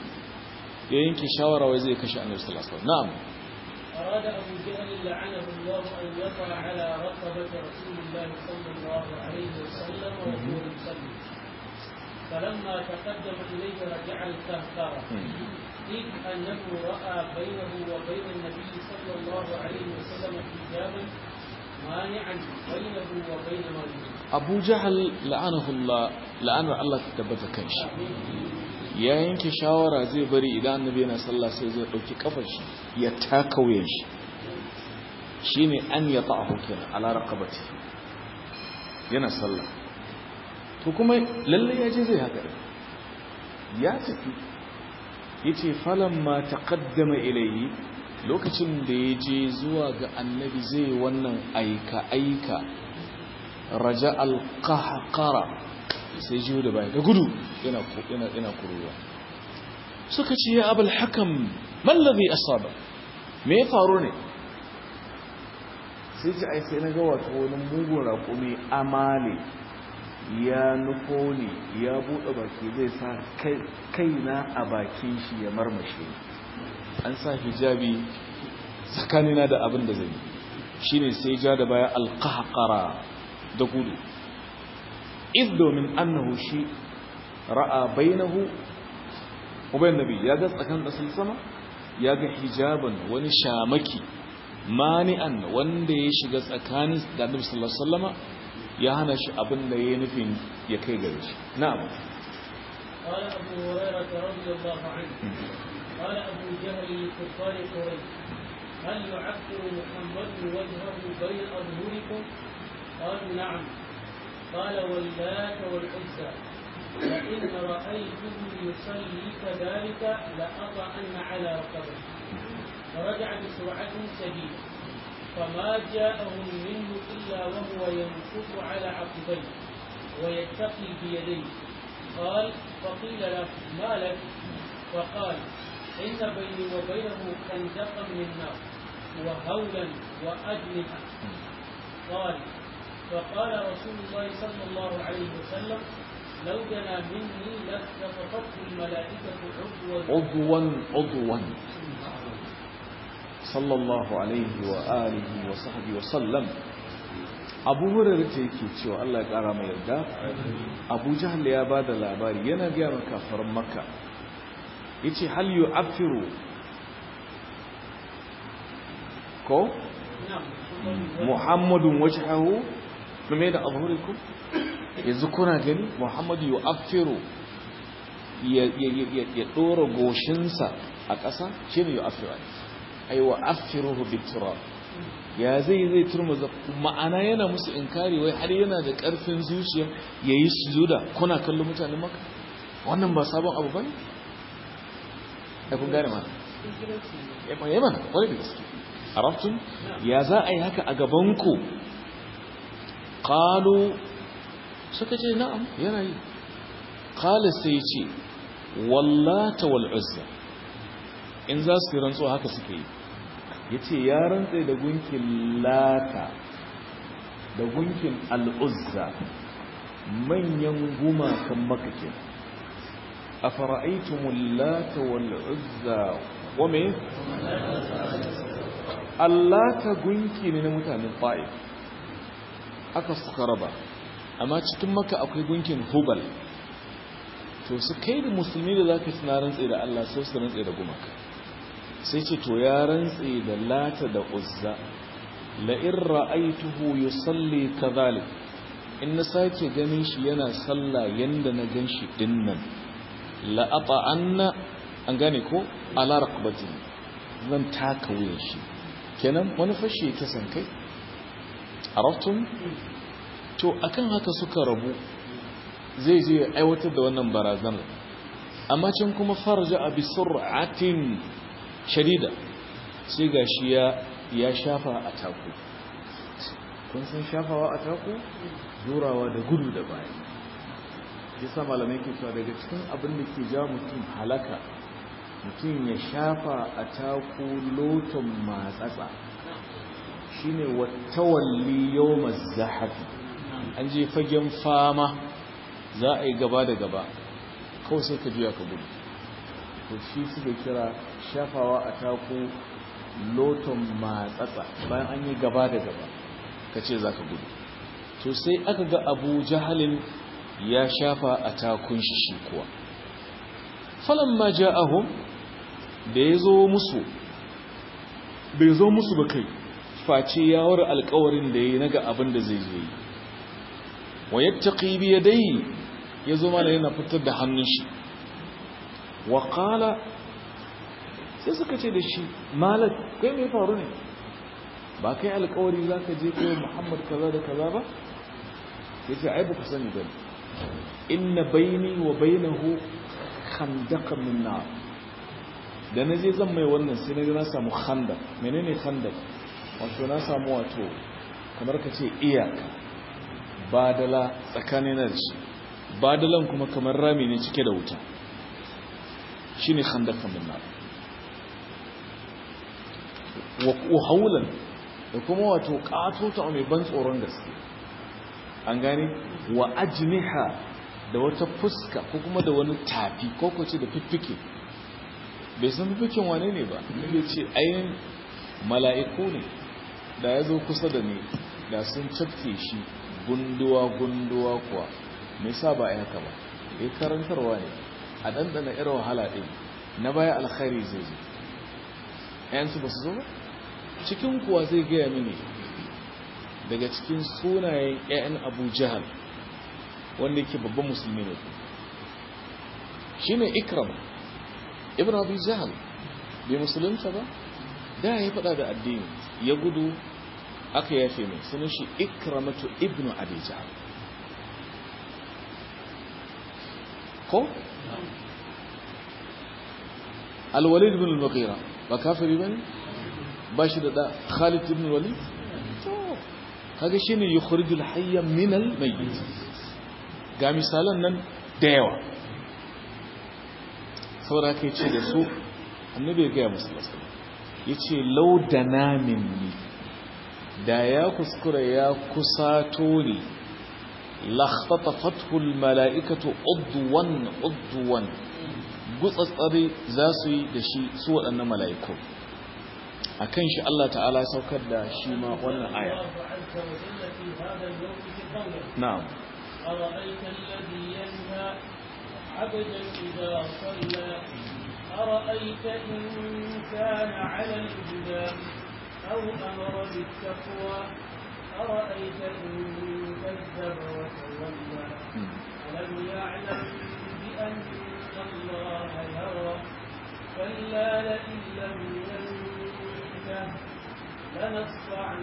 ya yanke shawara wai zai kashe annabi sallallahu alaihi wasallam na'am أراد أبو جهل لعنه الله أن يقع على رقبة رسول الله صلى الله عليه وسلم وهو يصلي فلما تقدم إليه رجع الكهكرة إذ أنه رأى بينه وبين النبي صلى الله عليه وسلم حجابا مانعا بينه وبين مريض abu jahal la'anahullah la'anar Allah ta tabbata kan shi ya yanke shawara zai bari idan annabi yana sallah sai zai dauki kafar shi ya taka wuyan shi shine an ya ta'ahu kenan ala raqabati yana sallah to kuma lalle ya je zai haka ya tafi yace falamma taqaddama ilayhi lokacin da ya je zuwa ga annabi zai wannan aika aika raja alƙahaƙara sai jiyo da baya da gudu yana kuruwa suka ce ya abul hakam mallabi asaba me ya faru ne sai ce ai sai na ga wato wani mugun raƙumi amale ya nufo ne ya buɗe baki zai sa kaina a bakin shi ya marmashe an sa hijabi tsakanina da abin da zai yi shine sai ja da baya alƙahaƙara da gudu iz domin annahu shi ra'a bainahu ubayn nabi ya ga tsakan dasul sama ya ga hijaban wani shamaki mani'an wanda ya shiga tsakanin da annabi sallallahu alaihi wasallama ya hana shi abin da yayi nufin ya kai gare shi na'am قال أبو هريرة رضي الله عنه قال أبو جهل لكفار قريش هل يعكر محمد وجهه بين أظهركم قالوا نعم قال واللات والعزى لئن رأيته يصلي كذلك لأطعن على رقبته فرجع بسرعة شديدة فما جاءهم منه إلا وهو ينفض على عقبيه ويتقي بيديه قال فقيل له ما لك فقال إن بيني وبينه خندقا من نار وهولا وأجنحة قال فقال رسول الله صلى الله عليه وسلم لو دنا مني لاختطفته الملائكة عضوا عضوا عضوا صلى الله عليه وآله وصحبه وسلم abu hurairu ta yake cewa Allah ya kara mai yarda abu jahal ya ba da labari yana gaya maka kafarin makka ya ce hal yu afiru ko muhammadun wajhahu game da azhurikum yanzu kuna gani muhammadu yu afiru ya dora goshinsa a ƙasa shi ne yu afiru ai wa afiruhu bitura ya zai zai turmuza ma'ana yana musu inkari wai har yana da ƙarfin zuciya ya yi sujuda kuna kallon mutanen maka wannan ba sabon abu ba ne? ya kun gane mana ya mana wani da gaske a raftun ya za a yi haka a gabanku ƙalo suka ce na'am yana yi ƙala sai ce wallata wal'uzza in za su yi rantsuwa haka suke yi ya ce ya rantse da gunkin lata da gunkin al'uzza manyan gumakan makakin afara'aytumul lata wal uzza wa me allata gunki ne na mutanen ta'if aka suka raba amma cikin maka akwai gunkin hubal to su kai da musulmi da zaka tuna rantse da Allah sai su rantse da gumaka sai ce to ya rantse da lata da uzza la in ra'aytuhu yusalli kadhalik in na sake ganin shi yana sallah yanda na gan shi dinnan la ata'anna an gane ko ala raqabati zan taka wuyan shi kenan wani fashe ta san kai araftum to akan haka suka rabu zai je aiwatar da wannan barazanar amma can kuma farja a bisur'atin shadida sai gashi ya ya shafa a taku kun san shafawa a taku zurawa da gudu da baya yasa malamai ke cewa daga cikin abin da ke ja mutum halaka mutum ya shafa a taku loton matsatsa shine wattawalli yawmaz zahafi an je fagen fama za a yi gaba da gaba kawai sai ka juya ka gudu to shi suka kira shafawa a taku loton matsatsa bayan an yi gaba da gaba ka ce za ka gudu to sai aka ga abu jahalin ya shafa a takun shi shi kuwa falon ma ja'ahun da ya zo musu bai zo musu ba kai face yawar alkawarin da ya yi naga abin da zai zai wa yattaqi bi yadayhi yazo mana yana fitar da hannun shi wa qala sai suka ce da shi malak kai me faru ne ba kai alƙawari zaka je kai Muhammad kaza da kaza ba yace ai baka sani bane inna baini wa bainahu khandaqan min nar da naje zan mai wannan sai naga na samu khandaq menene khandaq wato na samu wato kamar ka ce iyaka badala tsakanin da shi badalan kuma kamar rami ne cike da wuta shi ne khandakan min nar wa haulan da kuma wato katota mai ban tsoron gaske an gane wa ajniha da wata fuska ko kuma da wani tafi ko ko ce da fiffike bai san fiffiken wane ne ba ne ce ayin mala'iku ne da ya zo kusa da ni da sun cafke shi gunduwa-gunduwa kuwa mai sa ba ya haka ba ya karantarwa ne a ɗanɗana irin wahala ɗin na baya alkhari zai zo ‘yansu ba su zo ba cikin kuwa zai gaya mini daga cikin sunayen ‘ya'yan abu jihar wanda yake babban musulmi ne shi ne ikram ibn abu jihar bai musulunta ba da ya faɗa da addini ya gudu aka yafe mai sunan shi ikramatu ibnu abija ko alwalid ibn al-mughira ba kafiri bane ba shi da da khalid ibn walid to kaga shine yukhrijul hayya min al-mayyit ga misalan nan da yawa saboda kai ce da su annabi ya ga musu yace law dana minni da ya kuskura ya kusato ne lakhtatafathu almala'ikatu udwan udwan gutsatsare za su yi da shi su waɗannan mala'iku akan shi Allah ta'ala saukar da shi ma wannan aya na'am أرأيت الذي ينهى عبدا إذا صلى أرأيت إن كان على الهدى أو أمر بالتقوى أرأيت إن كذب وتولى ألم يعلم بأن الله يرى كلا لئن لم ينته لنصفعا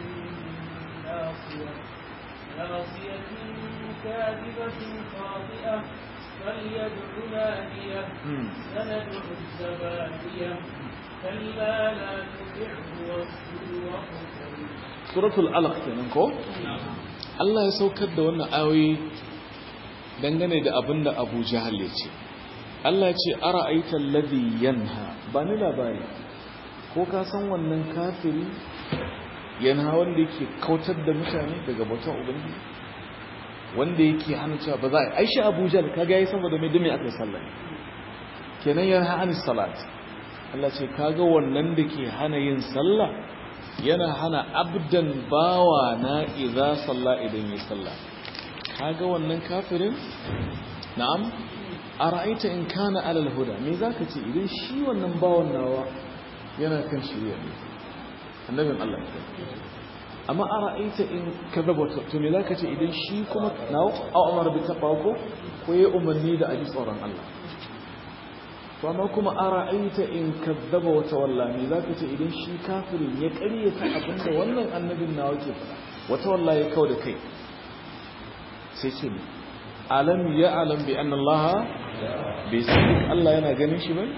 ناصية ناصية كاذبة خاطئة فليدع نادية سندع الزبانية كلا لا تطعه واسجد واقترب suratul alaq kenan ko Allah ya saukar da wannan ayoyi dangane da abinda Abu Jahal ya ce Allah ya ce ara'aita alladhi yanha ba ni labari ko ka san wannan kafiri yanha wanda yake kautar da mutane daga bautan ubangiji wanda yake hana cewa ba za a yi aishi abuja da kaga yayi saboda mai dumi aka yi sallah kenan ya hana salat Allah ce kaga wannan da ke hana yin sallah yana hana abdan bawa na idza salla idan yi sallah kaga wannan kafirin na'am ara'aita in kana alal huda me zaka ce idan shi wannan bawan nawa yana kan shirya ne annabin Allah amma ara'aita in kadaba to me zaka ce idan shi kuma nawo a umar bi taqwa ko ko yayi umarni da aji tsoron Allah to amma kuma ara'aita in kadzaba wa tawalla me zaka ce idan shi kafirin ya ƙaryata abinda wannan annabin nawa ke faɗa wa tawalla ya kawo da kai sai ce alam ya alam bi anna Allah bai san Allah yana ganin shi ba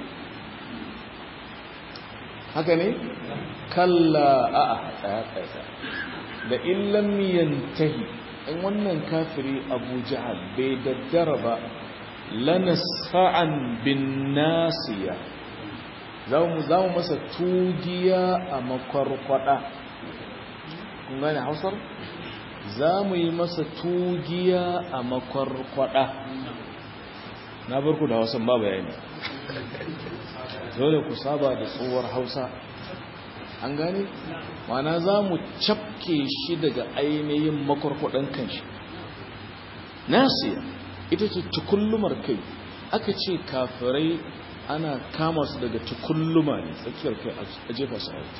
haka ne kalla a'a tsaya tsaya da illam yantahi in wannan kafiri Abu Jahal bai daddara ba lanasfa'an bin nasiya zamu zamu masa tugiya a makwarkwada kun gane Hausar zamu yi masa tugiya a makwarkwada na barku da Hausan ba bayani dole ku saba da tsohuwar Hausa an gane mana za mu cafke shi daga ainihin makwarkwadan kanshi nasiya ita ce tukullumar kai aka ce kafirai ana kama su daga tukulluma ne tsakiyar kai a jefa su hauta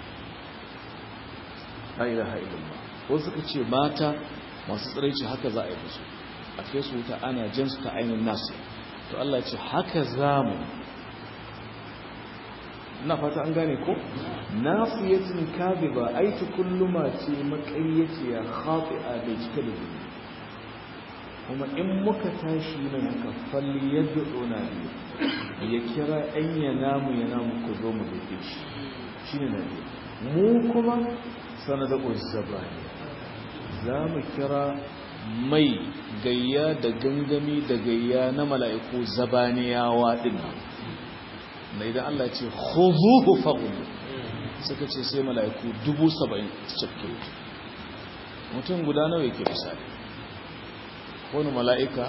la ilaha illallah wasu suka ce mata masu tsiraici haka za a yi musu a kai su wuta ana jan su ta ainihin nasiya to Allah ce haka zamu na fata an gane ko nafiyatin kadhiba ai tukulluma ce makayyaciya khati'a da cike da zunubi kuma in muka tashi nan haka falli yad'una bi ya kira an ya namu ya namu ku zo mu dake shi shine nabi mu kuma sanada uzzabani za mu kira mai gayya da gangami da gayya na mala'iku zabaniyawa din na idan Allah ce khuzuhu faghulu suka ce sai mala'iku dubu saba'in cikin mutum guda nawa yake misali wani mala'ika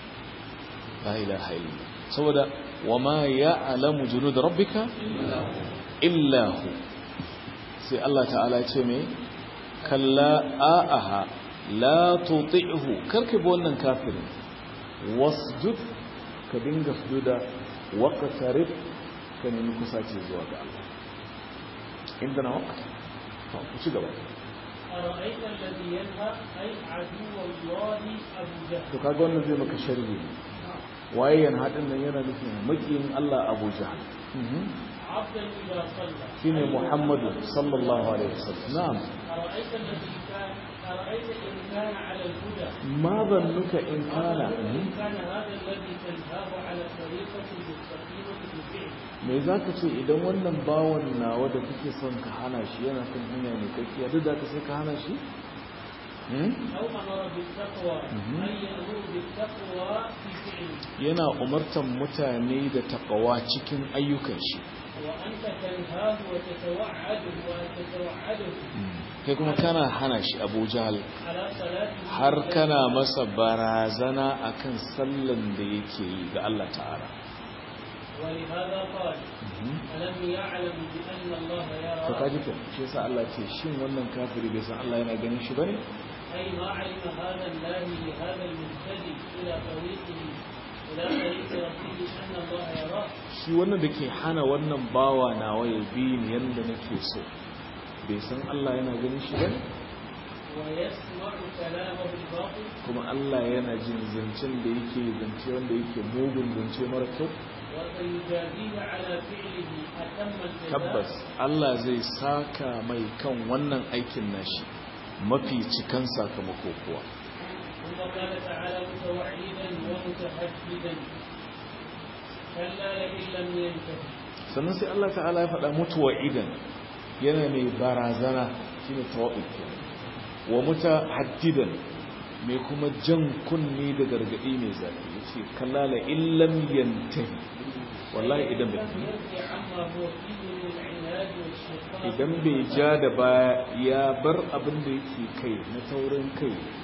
la ilaha illa saboda wa ma ya'lamu junud rabbika illa hu sai Allah ta'ala ce me kalla a'aha la tuti'hu karka bi wannan kafirin wasjud ka dinga sujuda waqtarib ka nemi kusaci zuwa ga Allah inda na waqt to ku ci gaba أرأيت الذي ينهى أي عدو الله أبو جهل to kaga wannan zai maka sharhi waye yan hadin nan yana nufin makiyin Allah Abu Jahl عبدا إذا صلى shine Muhammadu sallallahu alaihi wasallam na'am أرأيت الذي كان أرأيت إن كان على الهدى ma zannuka in kana إن كان هذا الذي تنهاه على طريقة مستقيمة بفعله me zaka ce idan wannan bawan nawa da kake son ka hana shi yana kan hanya ne kake yadda da ka sai ka hana shi Hmm? أو أمر بالتقوى مهم. أي يأمر بالتقوى في فعله yana umartan mutane da takawa cikin ayyukan shi وأنت تنهاه وتتوعده وتتوعده kai kuma kana hana shi Abu Jahl على صلاته har kana masa barazana akan sallan da yake yi ga Allah ta'ala ولهذا قال ألم يعلم بأن الله to يرى kaji ko shi yasa Allah ce shin wannan kafiri bai san Allah yana ganin shi bane أي ما علم هذا الله لهذا المهتدي إلى طريقه إلى طريق ربه أن الله يراه shi wannan da ke hana wannan bawa nawa ya bi ni yanda nake so bai san Allah yana ganin shi bane ويسمع كلامه الباطل kuma Allah yana jin zancen da yake zance wanda yake mugun zance mara kyau وسيجازيه على فعله أتم الجزاء tabbas Allah zai saka mai kan wannan aikin nashi mafi cikan sakamako kuwa ثم قال تعالى متوعدا ومتحددا كلا لئن لم ينته sannan sai Allah ta'ala ya faɗa mutuwa idan yana mai barazana shine tawa'id wa mutahaddidan mai kuma jan kunni da gargadi mai zafi yace kallala illam yantahi wallahi idan bai لم يرجع عما هو فيه من العناد والشقاق idan bai ja da baya ya bar abin da yake kai na taurin kai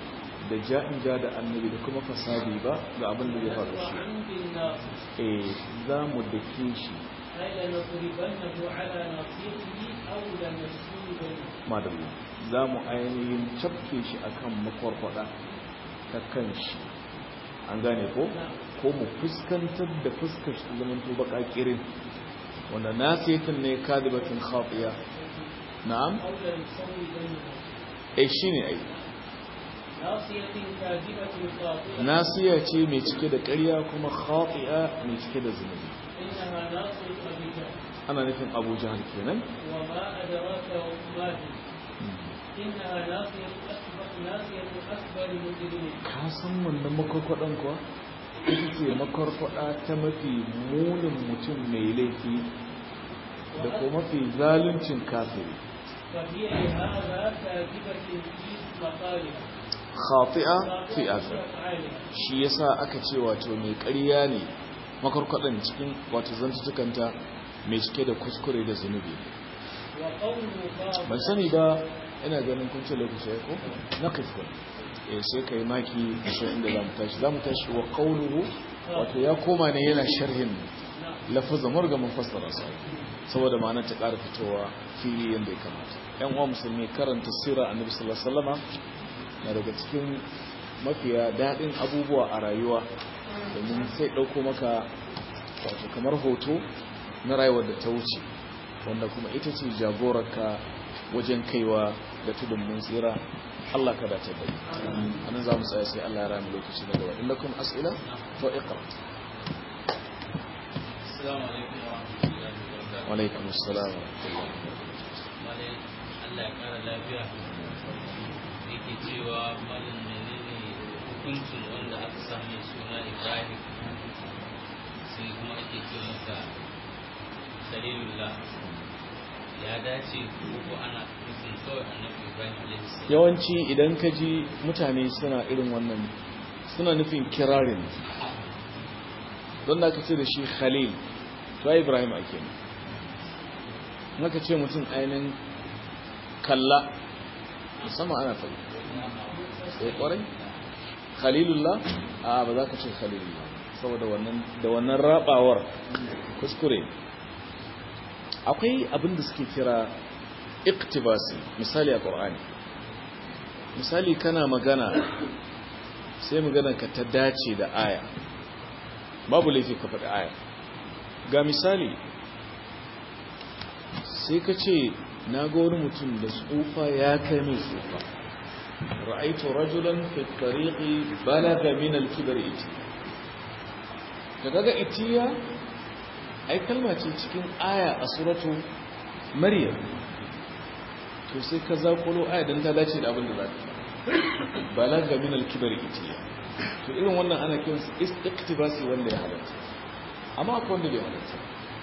da ja'in ja da annabi da kuma fasadi ba ga abin da ya faru shi وعن بالناصر eh za mu dake shi أي لنضربنه على ناصيته أو لنشوبنه madalla za mu ainihin cafke shi akan makwarkwada ta kan shi an gane ko ko mu fuskantar da fuskar shi zaman to baka kirin wanda nasiyatin ne kadibatin khatiya na'am أو لنصوبنه eh shine ai ناصية كاذبة خاطئة nasiya ce mai cike da ƙarya kuma khati'a mai cike da zunubi إنها ناصية أبي جهل ana nufin Abu Jahl kenan وما أدراك ما هي إنها ناصية أكبر ناصية أكبر مجرمين ka san wannan makwarkwadan kuwa ita ce makwarkwada ta mafi munin mutum mai laifi da kuma mafi zaluncin kafiri فهي لهذا كاذبة في مقالها khati'a fi في athar أفعالها shi yasa aka ce wato mai ƙarya ne makwarkwadan cikin wato zantutukanta mai cike da kuskure da zunubi وقوله ban فاضل sani ba ina ganin kun ce lokaci ya ko na kafin eh sai kai maki sai inda zamu tashi zamu tashi wa qawluhu wato ya koma ne yana sharhin نعم lafazin murga mun fassara su saboda ma'anar ta ƙara fitowa fili yadda ya kamata yan uwa musulmi karanta sira annabi sallallahu alaihi wasallama na daga cikin mafiya daɗin abubuwa a rayuwa domin sai ɗauko maka wato kamar hoto na rayuwar da ta wuce wanda kuma ita ce jagorarka wajen kaiwa da tudun mun tsira Allah ka dace da mu anan za mu tsaya sai Allah ya rami lokaci na gaba inda kuma as'ila to iqra Assalamu alaikum wa rahmatullahi wa barakatuh. wa alaikum assalam wa rahmatullahi Malai Allah ya kara lafiya. Yake cewa malin menene hukuncin wanda aka sami suna Ibrahim sai kuma ake ce masa Khalilullah. Ya dace ko ko ana nufin kawai annabi Ibrahim alaihi salam. yawanci idan ka ji mutane suna irin wannan suna nufin kirarin don da aka ce da shi khalil to ai ibrahim ake ne naka ce mutum ainihin kalla musamman ana faɗi sai kwarai khalilullah a ba za ka ce khalilullah saboda wannan da wannan rabawar kuskure akwai abin da suke kira iktibasi misali a ƙorani misali kana magana sai magana ka ta dace da aya babu laifi ka faɗi aya ga misali sai ka ce na ga wani mutum da tsufa ya kai mai tsufa ra'aitu rajulan fi tariqi balaga min al-kibr iti ka daga itiya ai kalma ce cikin aya a suratu maryam to sai ka zakulo aya dan ta dace da abin da zaka balaga min al-kibr itiya to irin wannan ana kiran su istiqtibasi wanda ya halatta amma akwai wanda bai halatta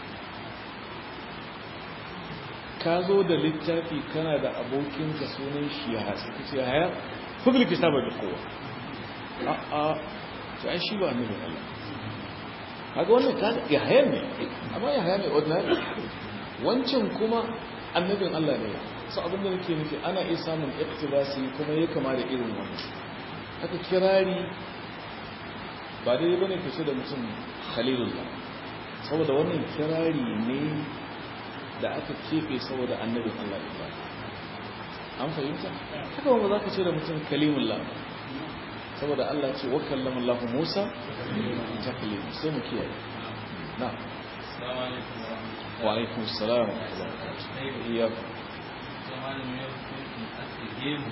ka zo da littafi kana da abokinka sunan shi ya hasu ka ce haya fugil kitaba da kowa a a to ai shi ba annabi Allah kaga wannan ka ya haya ne amma ya haya ne ordinary wancan kuma annabin Allah ne so abin da nake nufi ana iya samun iktibasi kuma ya kama da irin wannan haka kirari ba dai bane ka ce da mutum khalilullah saboda wannan kirari ne da aka keɓe saboda annabin Allah Ibrahim an fahimta haka wanda za ka ce da mutum kalimullah saboda Allah ce wa kallama Allah Musa ta kalim sai mu kiyaye na Assalamu alaikum wa rahmatullahi wa alaikum salam wa rahmatullahi wa barakatuh iyyakum Sai malamin ya hukuncin ake gemu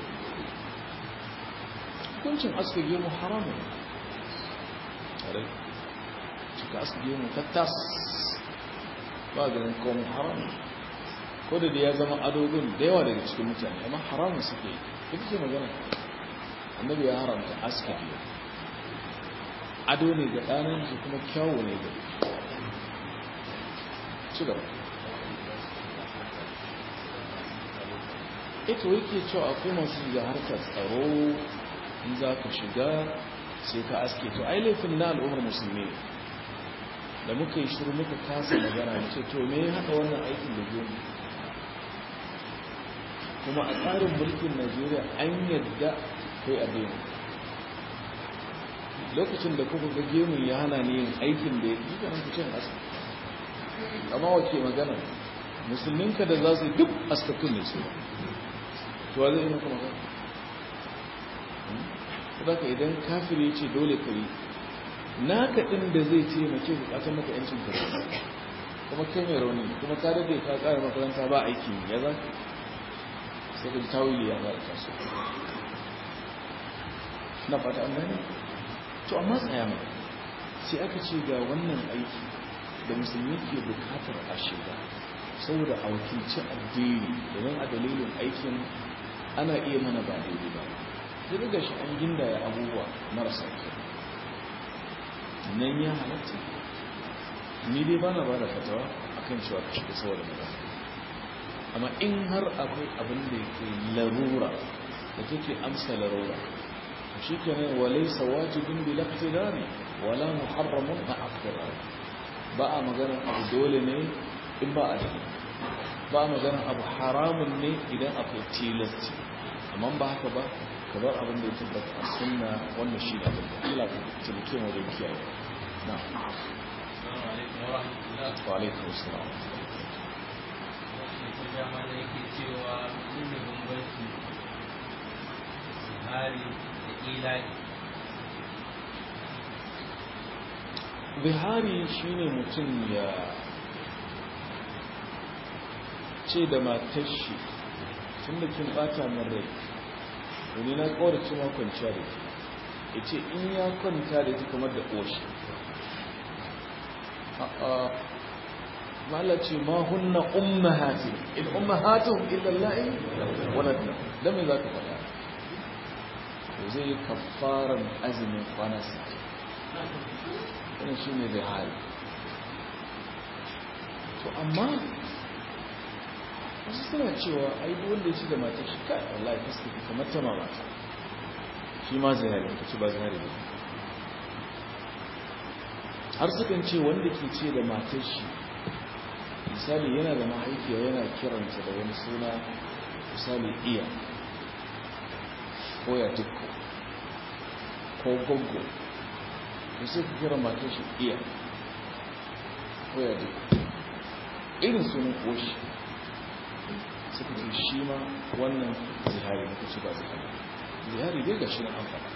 hukuncin aska gemu haramun tare cika aska gemu tattas ba ganin kawon haramun ko da da ya zama adogon da yawa daga cikin mutane amma haramun suke yi ita ce magana annabi ya haramta aska gemu ado ne ga ɗanin su kuma kyawo ne ga ci gaba ita yake cewa akwai masu shiga harkar tsaro in za ka shiga sai ka aske to ai laifin na al'ummar musulmi ne da muka yi shiru muka kasa magana da ce to me ya haɗa wannan aikin da gemu kuma a tsarin mulkin najeriya an yadda kai a daina lokacin da kuka ga gemun ya hana ni yin aikin da ya yi ganin ku ce in aska amma wace magana musulminka da za su yi duk askatun ne su to wa zai yi maka magana za ka idan kafir ya ce dole ka yi naka ɗin da zai taimake bukatar maka yancin ka kuma kai mai rauni kuma ka dade ka ƙara makaranta ba aiki ya za ka sai ka ji tawili ya ba da taso na fata an gane to amma tsaya mai sai aka ce ga wannan aiki da musulmi ke bukatar a shiga saboda a wakilci addini domin a dalilin aikin ana iya mana ba daidai ba sai daga shi an gindaya abubuwa marasa kyau nan ya halatta ni dai ba na ba da fatawa a kan cewa ka shiga saboda magana amma in har akwai abin da yake larura da take amsa larura shi ke nan walaisa wajibin bi laftidari wala muharramun na aftirari ba a magana abu dole ne in ba a da ba a magana abu haramun ne idan akwai tilasti amma ba haka ba ka bar abin da ya tabbata a sunna wannan shi da abin da Allah ka tilke mu da kiyaye na wa alaikum assalam dama da yake cewa inda bambanci hari da ila'i bihari shine mutum ya ce da matar shi tun da kin bata min rai wani na kawarci ma kwanciya da ke ya ce in ya kwanta da ita kamar da ƙoshi ma'ala ce ma hunna ummahati in ummahatuhum illa allahi waladna dan me zaka faɗa to zai kafaran azumin kwana 60 wannan shine da hali to amma wasu suna cewa ai duk wanda ya ci da matar shi kai wallahi fuska ki kamar ta mamata shi ma zahari ka ci ba zahari ba har sukan ce wanda ke ce da matar shi misali yana da mahaifiya yana kiranta da wani suna misali iya ko ya dukko ko goggo da sai ka kira matar shi iya ko ya dukko irin sunan koshi suka ce shi ma wannan zihari na kuci ba zihari zihari dai ga shi na amfani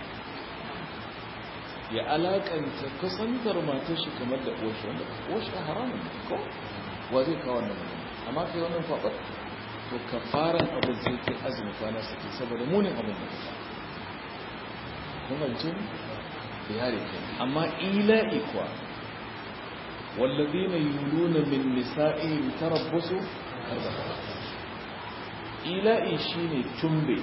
ya alakanta kusantar matar shi kamar da koshi wanda koshi a haramun ko wa zai kawo wannan magana amma kai wannan kwabar to ka fara abin zai kai azumi kwana sake saboda munin abin da ka kuma ce zihari kai amma ila'i kuwa والذين يولون من نسائهم تربصوا أربعة ila'i shine tumbe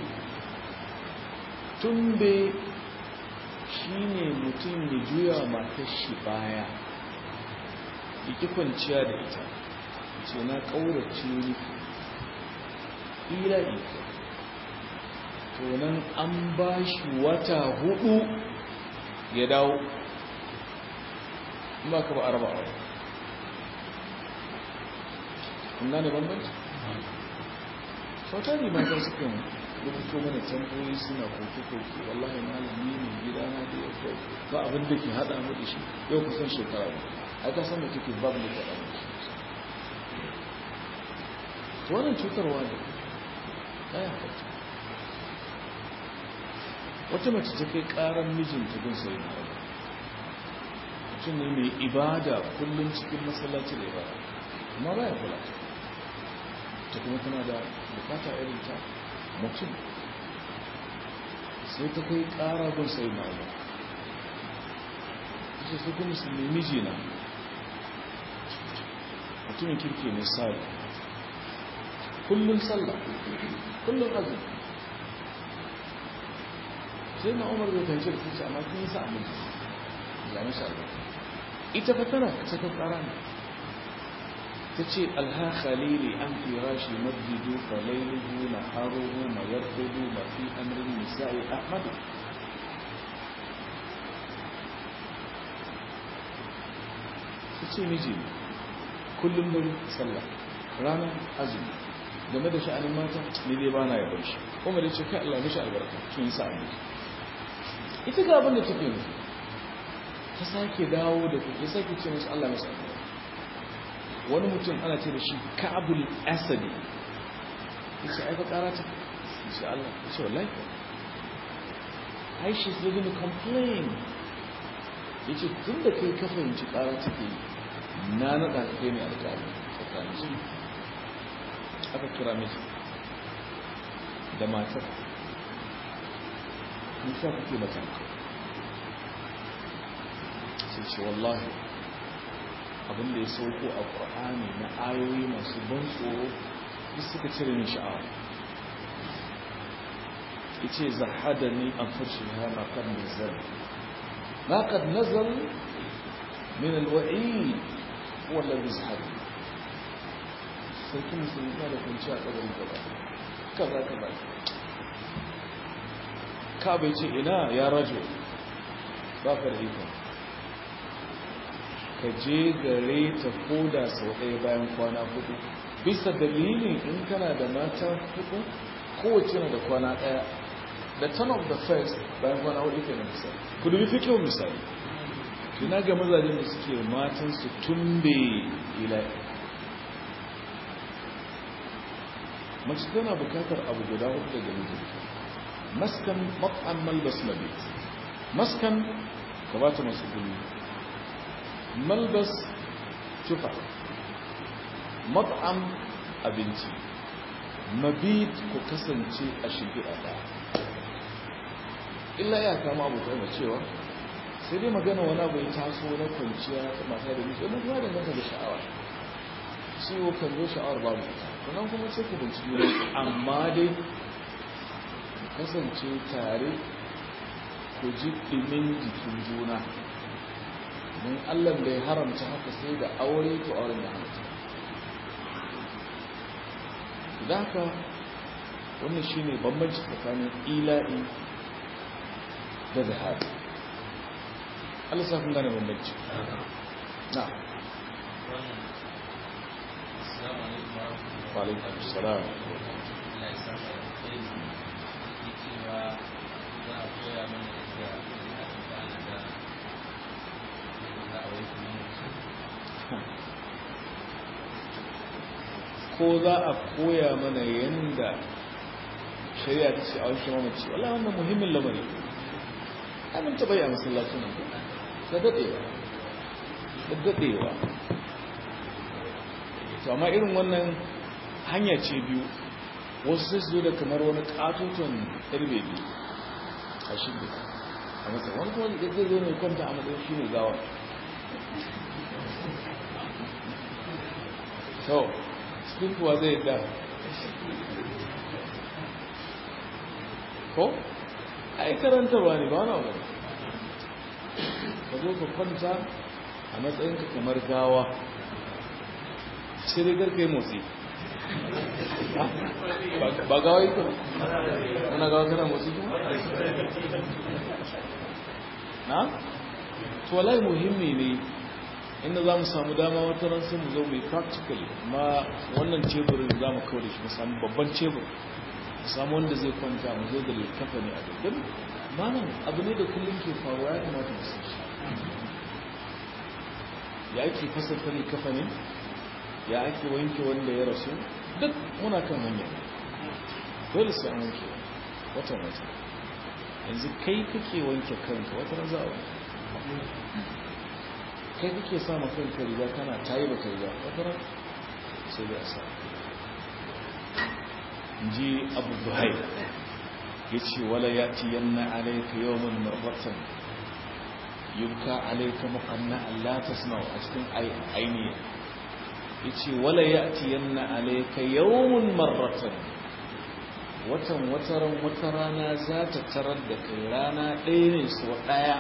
tumbe shine mutum ya juya matar shi baya yake kwanciya da ita ce na ƙaurace miki ila'i to nan an ba shi wata hudu ya dawo ba ka ba arba a kuna ne bambanci sauta ne mata sukan rubuto mana tamboyi suna koke-koke wallahi malami ne gida na da ya kai ba abin da ke haɗa mu da shi yau kusan shekara ne a ka san da take babu da kaɗa mu to wannan cutarwa ne ta yi haka wata mace ta kai ƙarar mijinta gun sai na mutum ne mai ibada kullum cikin masallaci da ibada amma ba ya kula ta ta kuma tana da bukata irin ta mutum sai ta kai kara gun sai na yi ita su kuma musulmi mijina mutumin kirki ne sari kullum sallah kullum azumi sai na umar bai fahimci da kusa amma kun yi sa aminci zane shi ita fa tana saka kara ne تتشي ألها خليلي أم في راشي مجد فليله نهاره ما يرقد ما في أمر النساء أحمد تتشي مجي كل من صلى رانا أزم game da sha'anin mata ne dai ba na yabon shi kuma da ce kai Allah mishi albarka kin yi sa'a ita ga abin da take nufi ta sake dawo da kuɗi sake ce musu Allah masu wani mutum ana ce da shi ka'abul asadi ya ce aika ƙara ta ya ce Allah ya ce wallahi ai she's living to complain ya ce tun da kai ka fahimci ƙara take yi na naɗa ka kai ne alƙali tsakanin su aka kira miji da matar nisa kake mata sai ce wallahi abinda ya sauko a ƙwa'ani na ayoyi masu ban tsoro duk suka cire ni sha'awa yace zahadani an furshiha ma qad nazal ma qad nazal min alwa'i huwa alladhi zahadani sai kin sun da kunci a kabarin gaba kaza kaza ka bai ce ina ya rajo ba ka da iko ka je gare ta koda sau ɗaya bayan kwana hudu bisa dalilin in kana da mata hudu kowace na da kwana ɗaya the turn of the first bayan kwana hudu ke na misali ku dubi fi kyau misali tuna ga mazajen da suke matan su tumbe ila mace tana bukatar abu guda hudu daga mijinta maskan mat'an malbas mabit maskan ka ba ta masu gumi malbas tufa mat'am abinci mabit ku kasance a shimfiɗa ɗaya illa ya kama abu ta cewa sai dai magana wani abu ya taso na kwanciya mata da miji wani kuma da mata da sha'awa ciwo kan zo sha'awar babu sannan kuma sai ku binciki ne amma dai kasance tare ku ji ɗimin jikin juna don allah da ya haramta haka sai da aure to auren da haramta da haka wannan shi ne bambanci tsakanin ila'i da zahari allah sa kun gane bambanci na وعليكم السلام ko za a koya mana yadda shari'a ta ce a wanke mamaci wala wannan muhimmin lamari amin ta bayyana masallacin nan da daɗewa da daɗewa to amma irin wannan hanya ce biyu wasu sai su zo da kamar wani katoton karbe biyu a shirya a matsayin wani kuma zai zo ne kwanta a matsayin shi ne gawa so cikin kuwa zai da ko ai karantarwa ne ba wani abu ka zo ka kwanta a matsayinka kamar gawa sai dai garka yi motsi ba gawa yi kuma wana gawa kana motsi kuma na? tuwalai muhimmi ne inda za mu samu dama wata ran sai mu zo mai practical ma wannan teburin za mu kawo da shi mu samu babban tebur mu samu wanda zai kwanta mu zo da littafa ne a dukkan malam abu ne da kullum ke faruwa ya kamata mu san shi ya ake fasarta littafa ne ya ake wanke wanda ya rasu duk muna kan hanya dole sai an wanke watan wata yanzu kai kake wanke kanka wata ran za a wanke kai kake sa ma kanka riga kana tayi ba ka riga wata ran sai da sa ji abu zuhai ya ce wala ya ci yanna alaika yawon marfatan yubka alaika muqanna Allah tasma'u a cikin ainihi yace wala ya'tiyanna alayka yawmun marratan watan wataran wata rana za ta tarar da kai rana ɗaya ne so ɗaya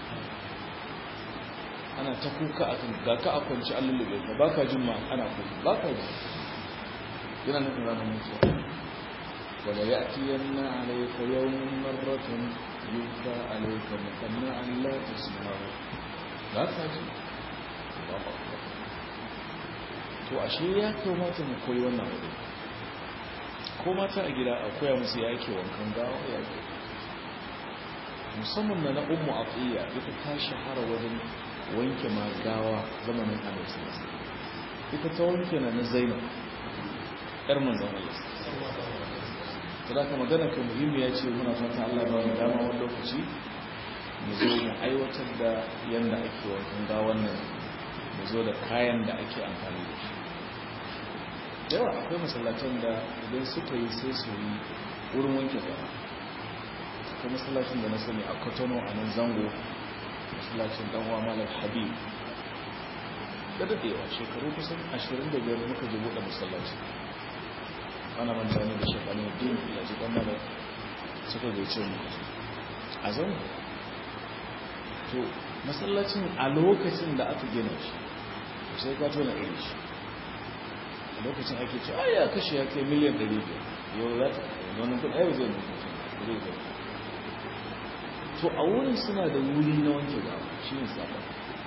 ana ta kuka a ga ka a kwanci an lullube ka baka jin ma ana kuka baka ji yana nufin ranar mutuwa wala ya'tiyanna alayka yawmun marratan yubka alayka muqanna Allah tasma'u ba ka ji Allahu akbar to ashe ya kamata mu koyi wannan wuri ko mata a gida a koya musu ya ake wankan gawa ya ke musamman na na ummu atiya ita ta shahara wajen wanke magawa zamanin annabi sallallahu alaihi wasallam ita ta wanke na na zainab yar manzon Allah kada ka magana ka muhimmi ya ce muna fata Allah ba mu dama wani lokaci mu zo mu aiwatar da yanda ake wankan gawan nan mu zo da kayan da ake amfani da shi yawa akwai masallacin da idan suka yi sai su yi wurin wanke gawa akwai masallacin da na sani a kotono a nan zango masallacin danwa malar habib da daɗewa shekaru kusan 25 muka je buɗe masallaci ana manta ne da shekaru din ya ji ɗan malar suka zai ce mu a zango to masallacin a lokacin da aka gina shi sai ka tona irin shi a lokacin ake ce ai ya kashe ya kai miliyan 500 yau za ta wani kudi ai zai mutu zai zai to a wurin suna da wuri na wanke gawa shi ne sabon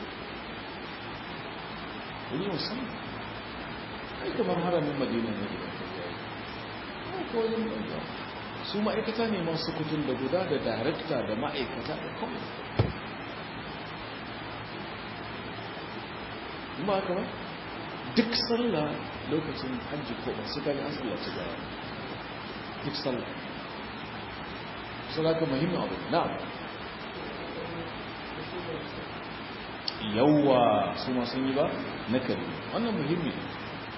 wuri musamman ai kamar haramin madina ne da ta zai ai ko wajen wanke su ma'aikata ne masu kutun da guda da darakta da ma'aikata da kawai ba haka ba duk sallah lokacin hajji ko ba su gani an sallaci gawa duk sallah sallah ka muhimmin abu na yawa su ma sun yi ba na kare wannan muhimmi ne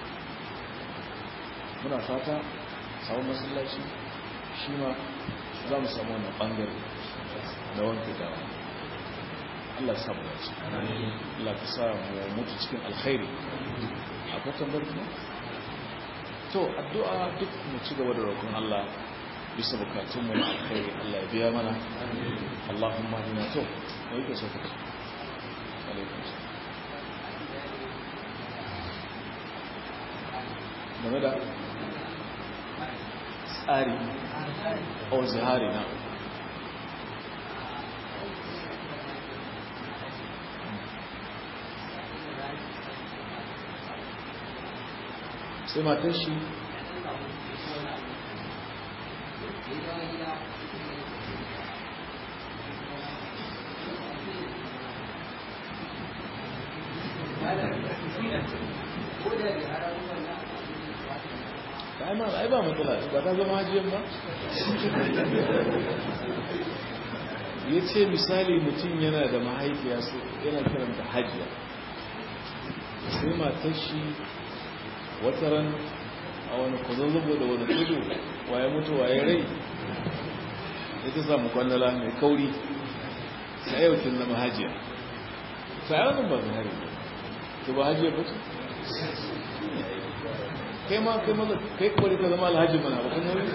muna fata samun masallaci shi ma za mu samu wannan bangare da wanke gawa Allah ya samu dace Allah ka sa mu mutu cikin alkhairi akwai tambayar kuma to addu'a duk mu ci gaba da roƙon Allah bisa bukatun mu na alkhairi Allah ya biya mana Allahumma inna to me yake so kace alaikum game da tsari o zihari na sai matar shi ai ba matsala ba ta zama hajiyar ba ya ce misali mutum yana da mahaifiya su yana karanta hajiya sai matar shi wata ran a wani kwazazzabo da wani tudu waye mutu waye rai ya ta samu kwallala mai kauri sai yau kin zama hajiya sai wannan ba zai hari to ba hajiya ba ce kai ma kai maza kai kwari ka zama alhaji mana ba kan nauyi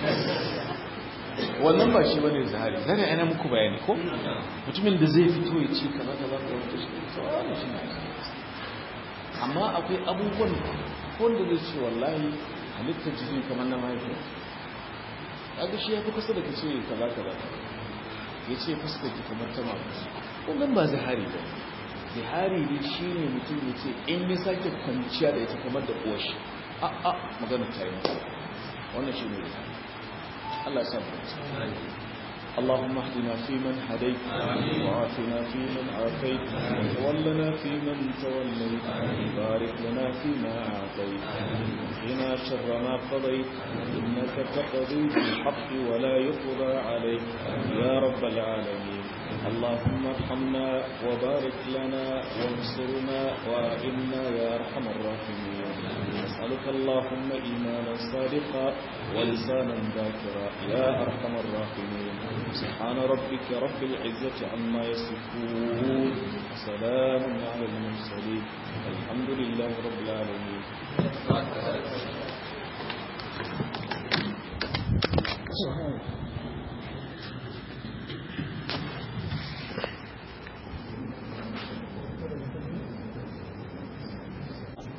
wannan ba shi bane zahari zahari ana muku bayani ko mutumin da zai fito ya ci kaza kaza ka wata shi wannan shi ne amma akwai abubuwan wanda zai ce wallahi halittar jiki kamar na mahaifiya kaga shi ya fi kusa da kace kaza kaza ya ce fuskar ki kamar ta mamaci wannan ba zahari ba zihari dai shi ne mutum ya ce in ya sake kwanciya da ita kamar da uwar shi a a magana ta yi wannan shi ne zihari Allah sa mu اللهم اهدنا فيمن هديت وعافنا فيمن عافيت وتولنا فيمن توليت بارك لنا فيما أعطيت وقنا شر ما قضيت إنك تقضي بالحق ولا يقضى عليك يا رب العالمين اللهم ارحمنا وبارك لنا وانصرنا وإنا يا أرحم الراحمين نسألك اللهم إيمانا صادقا ولسانا ذاكرا يا أرحم الراحمين سبحان ربك رب العزة عما يصفون وسلام على المرسلين الحمد لله رب العالمين سبحان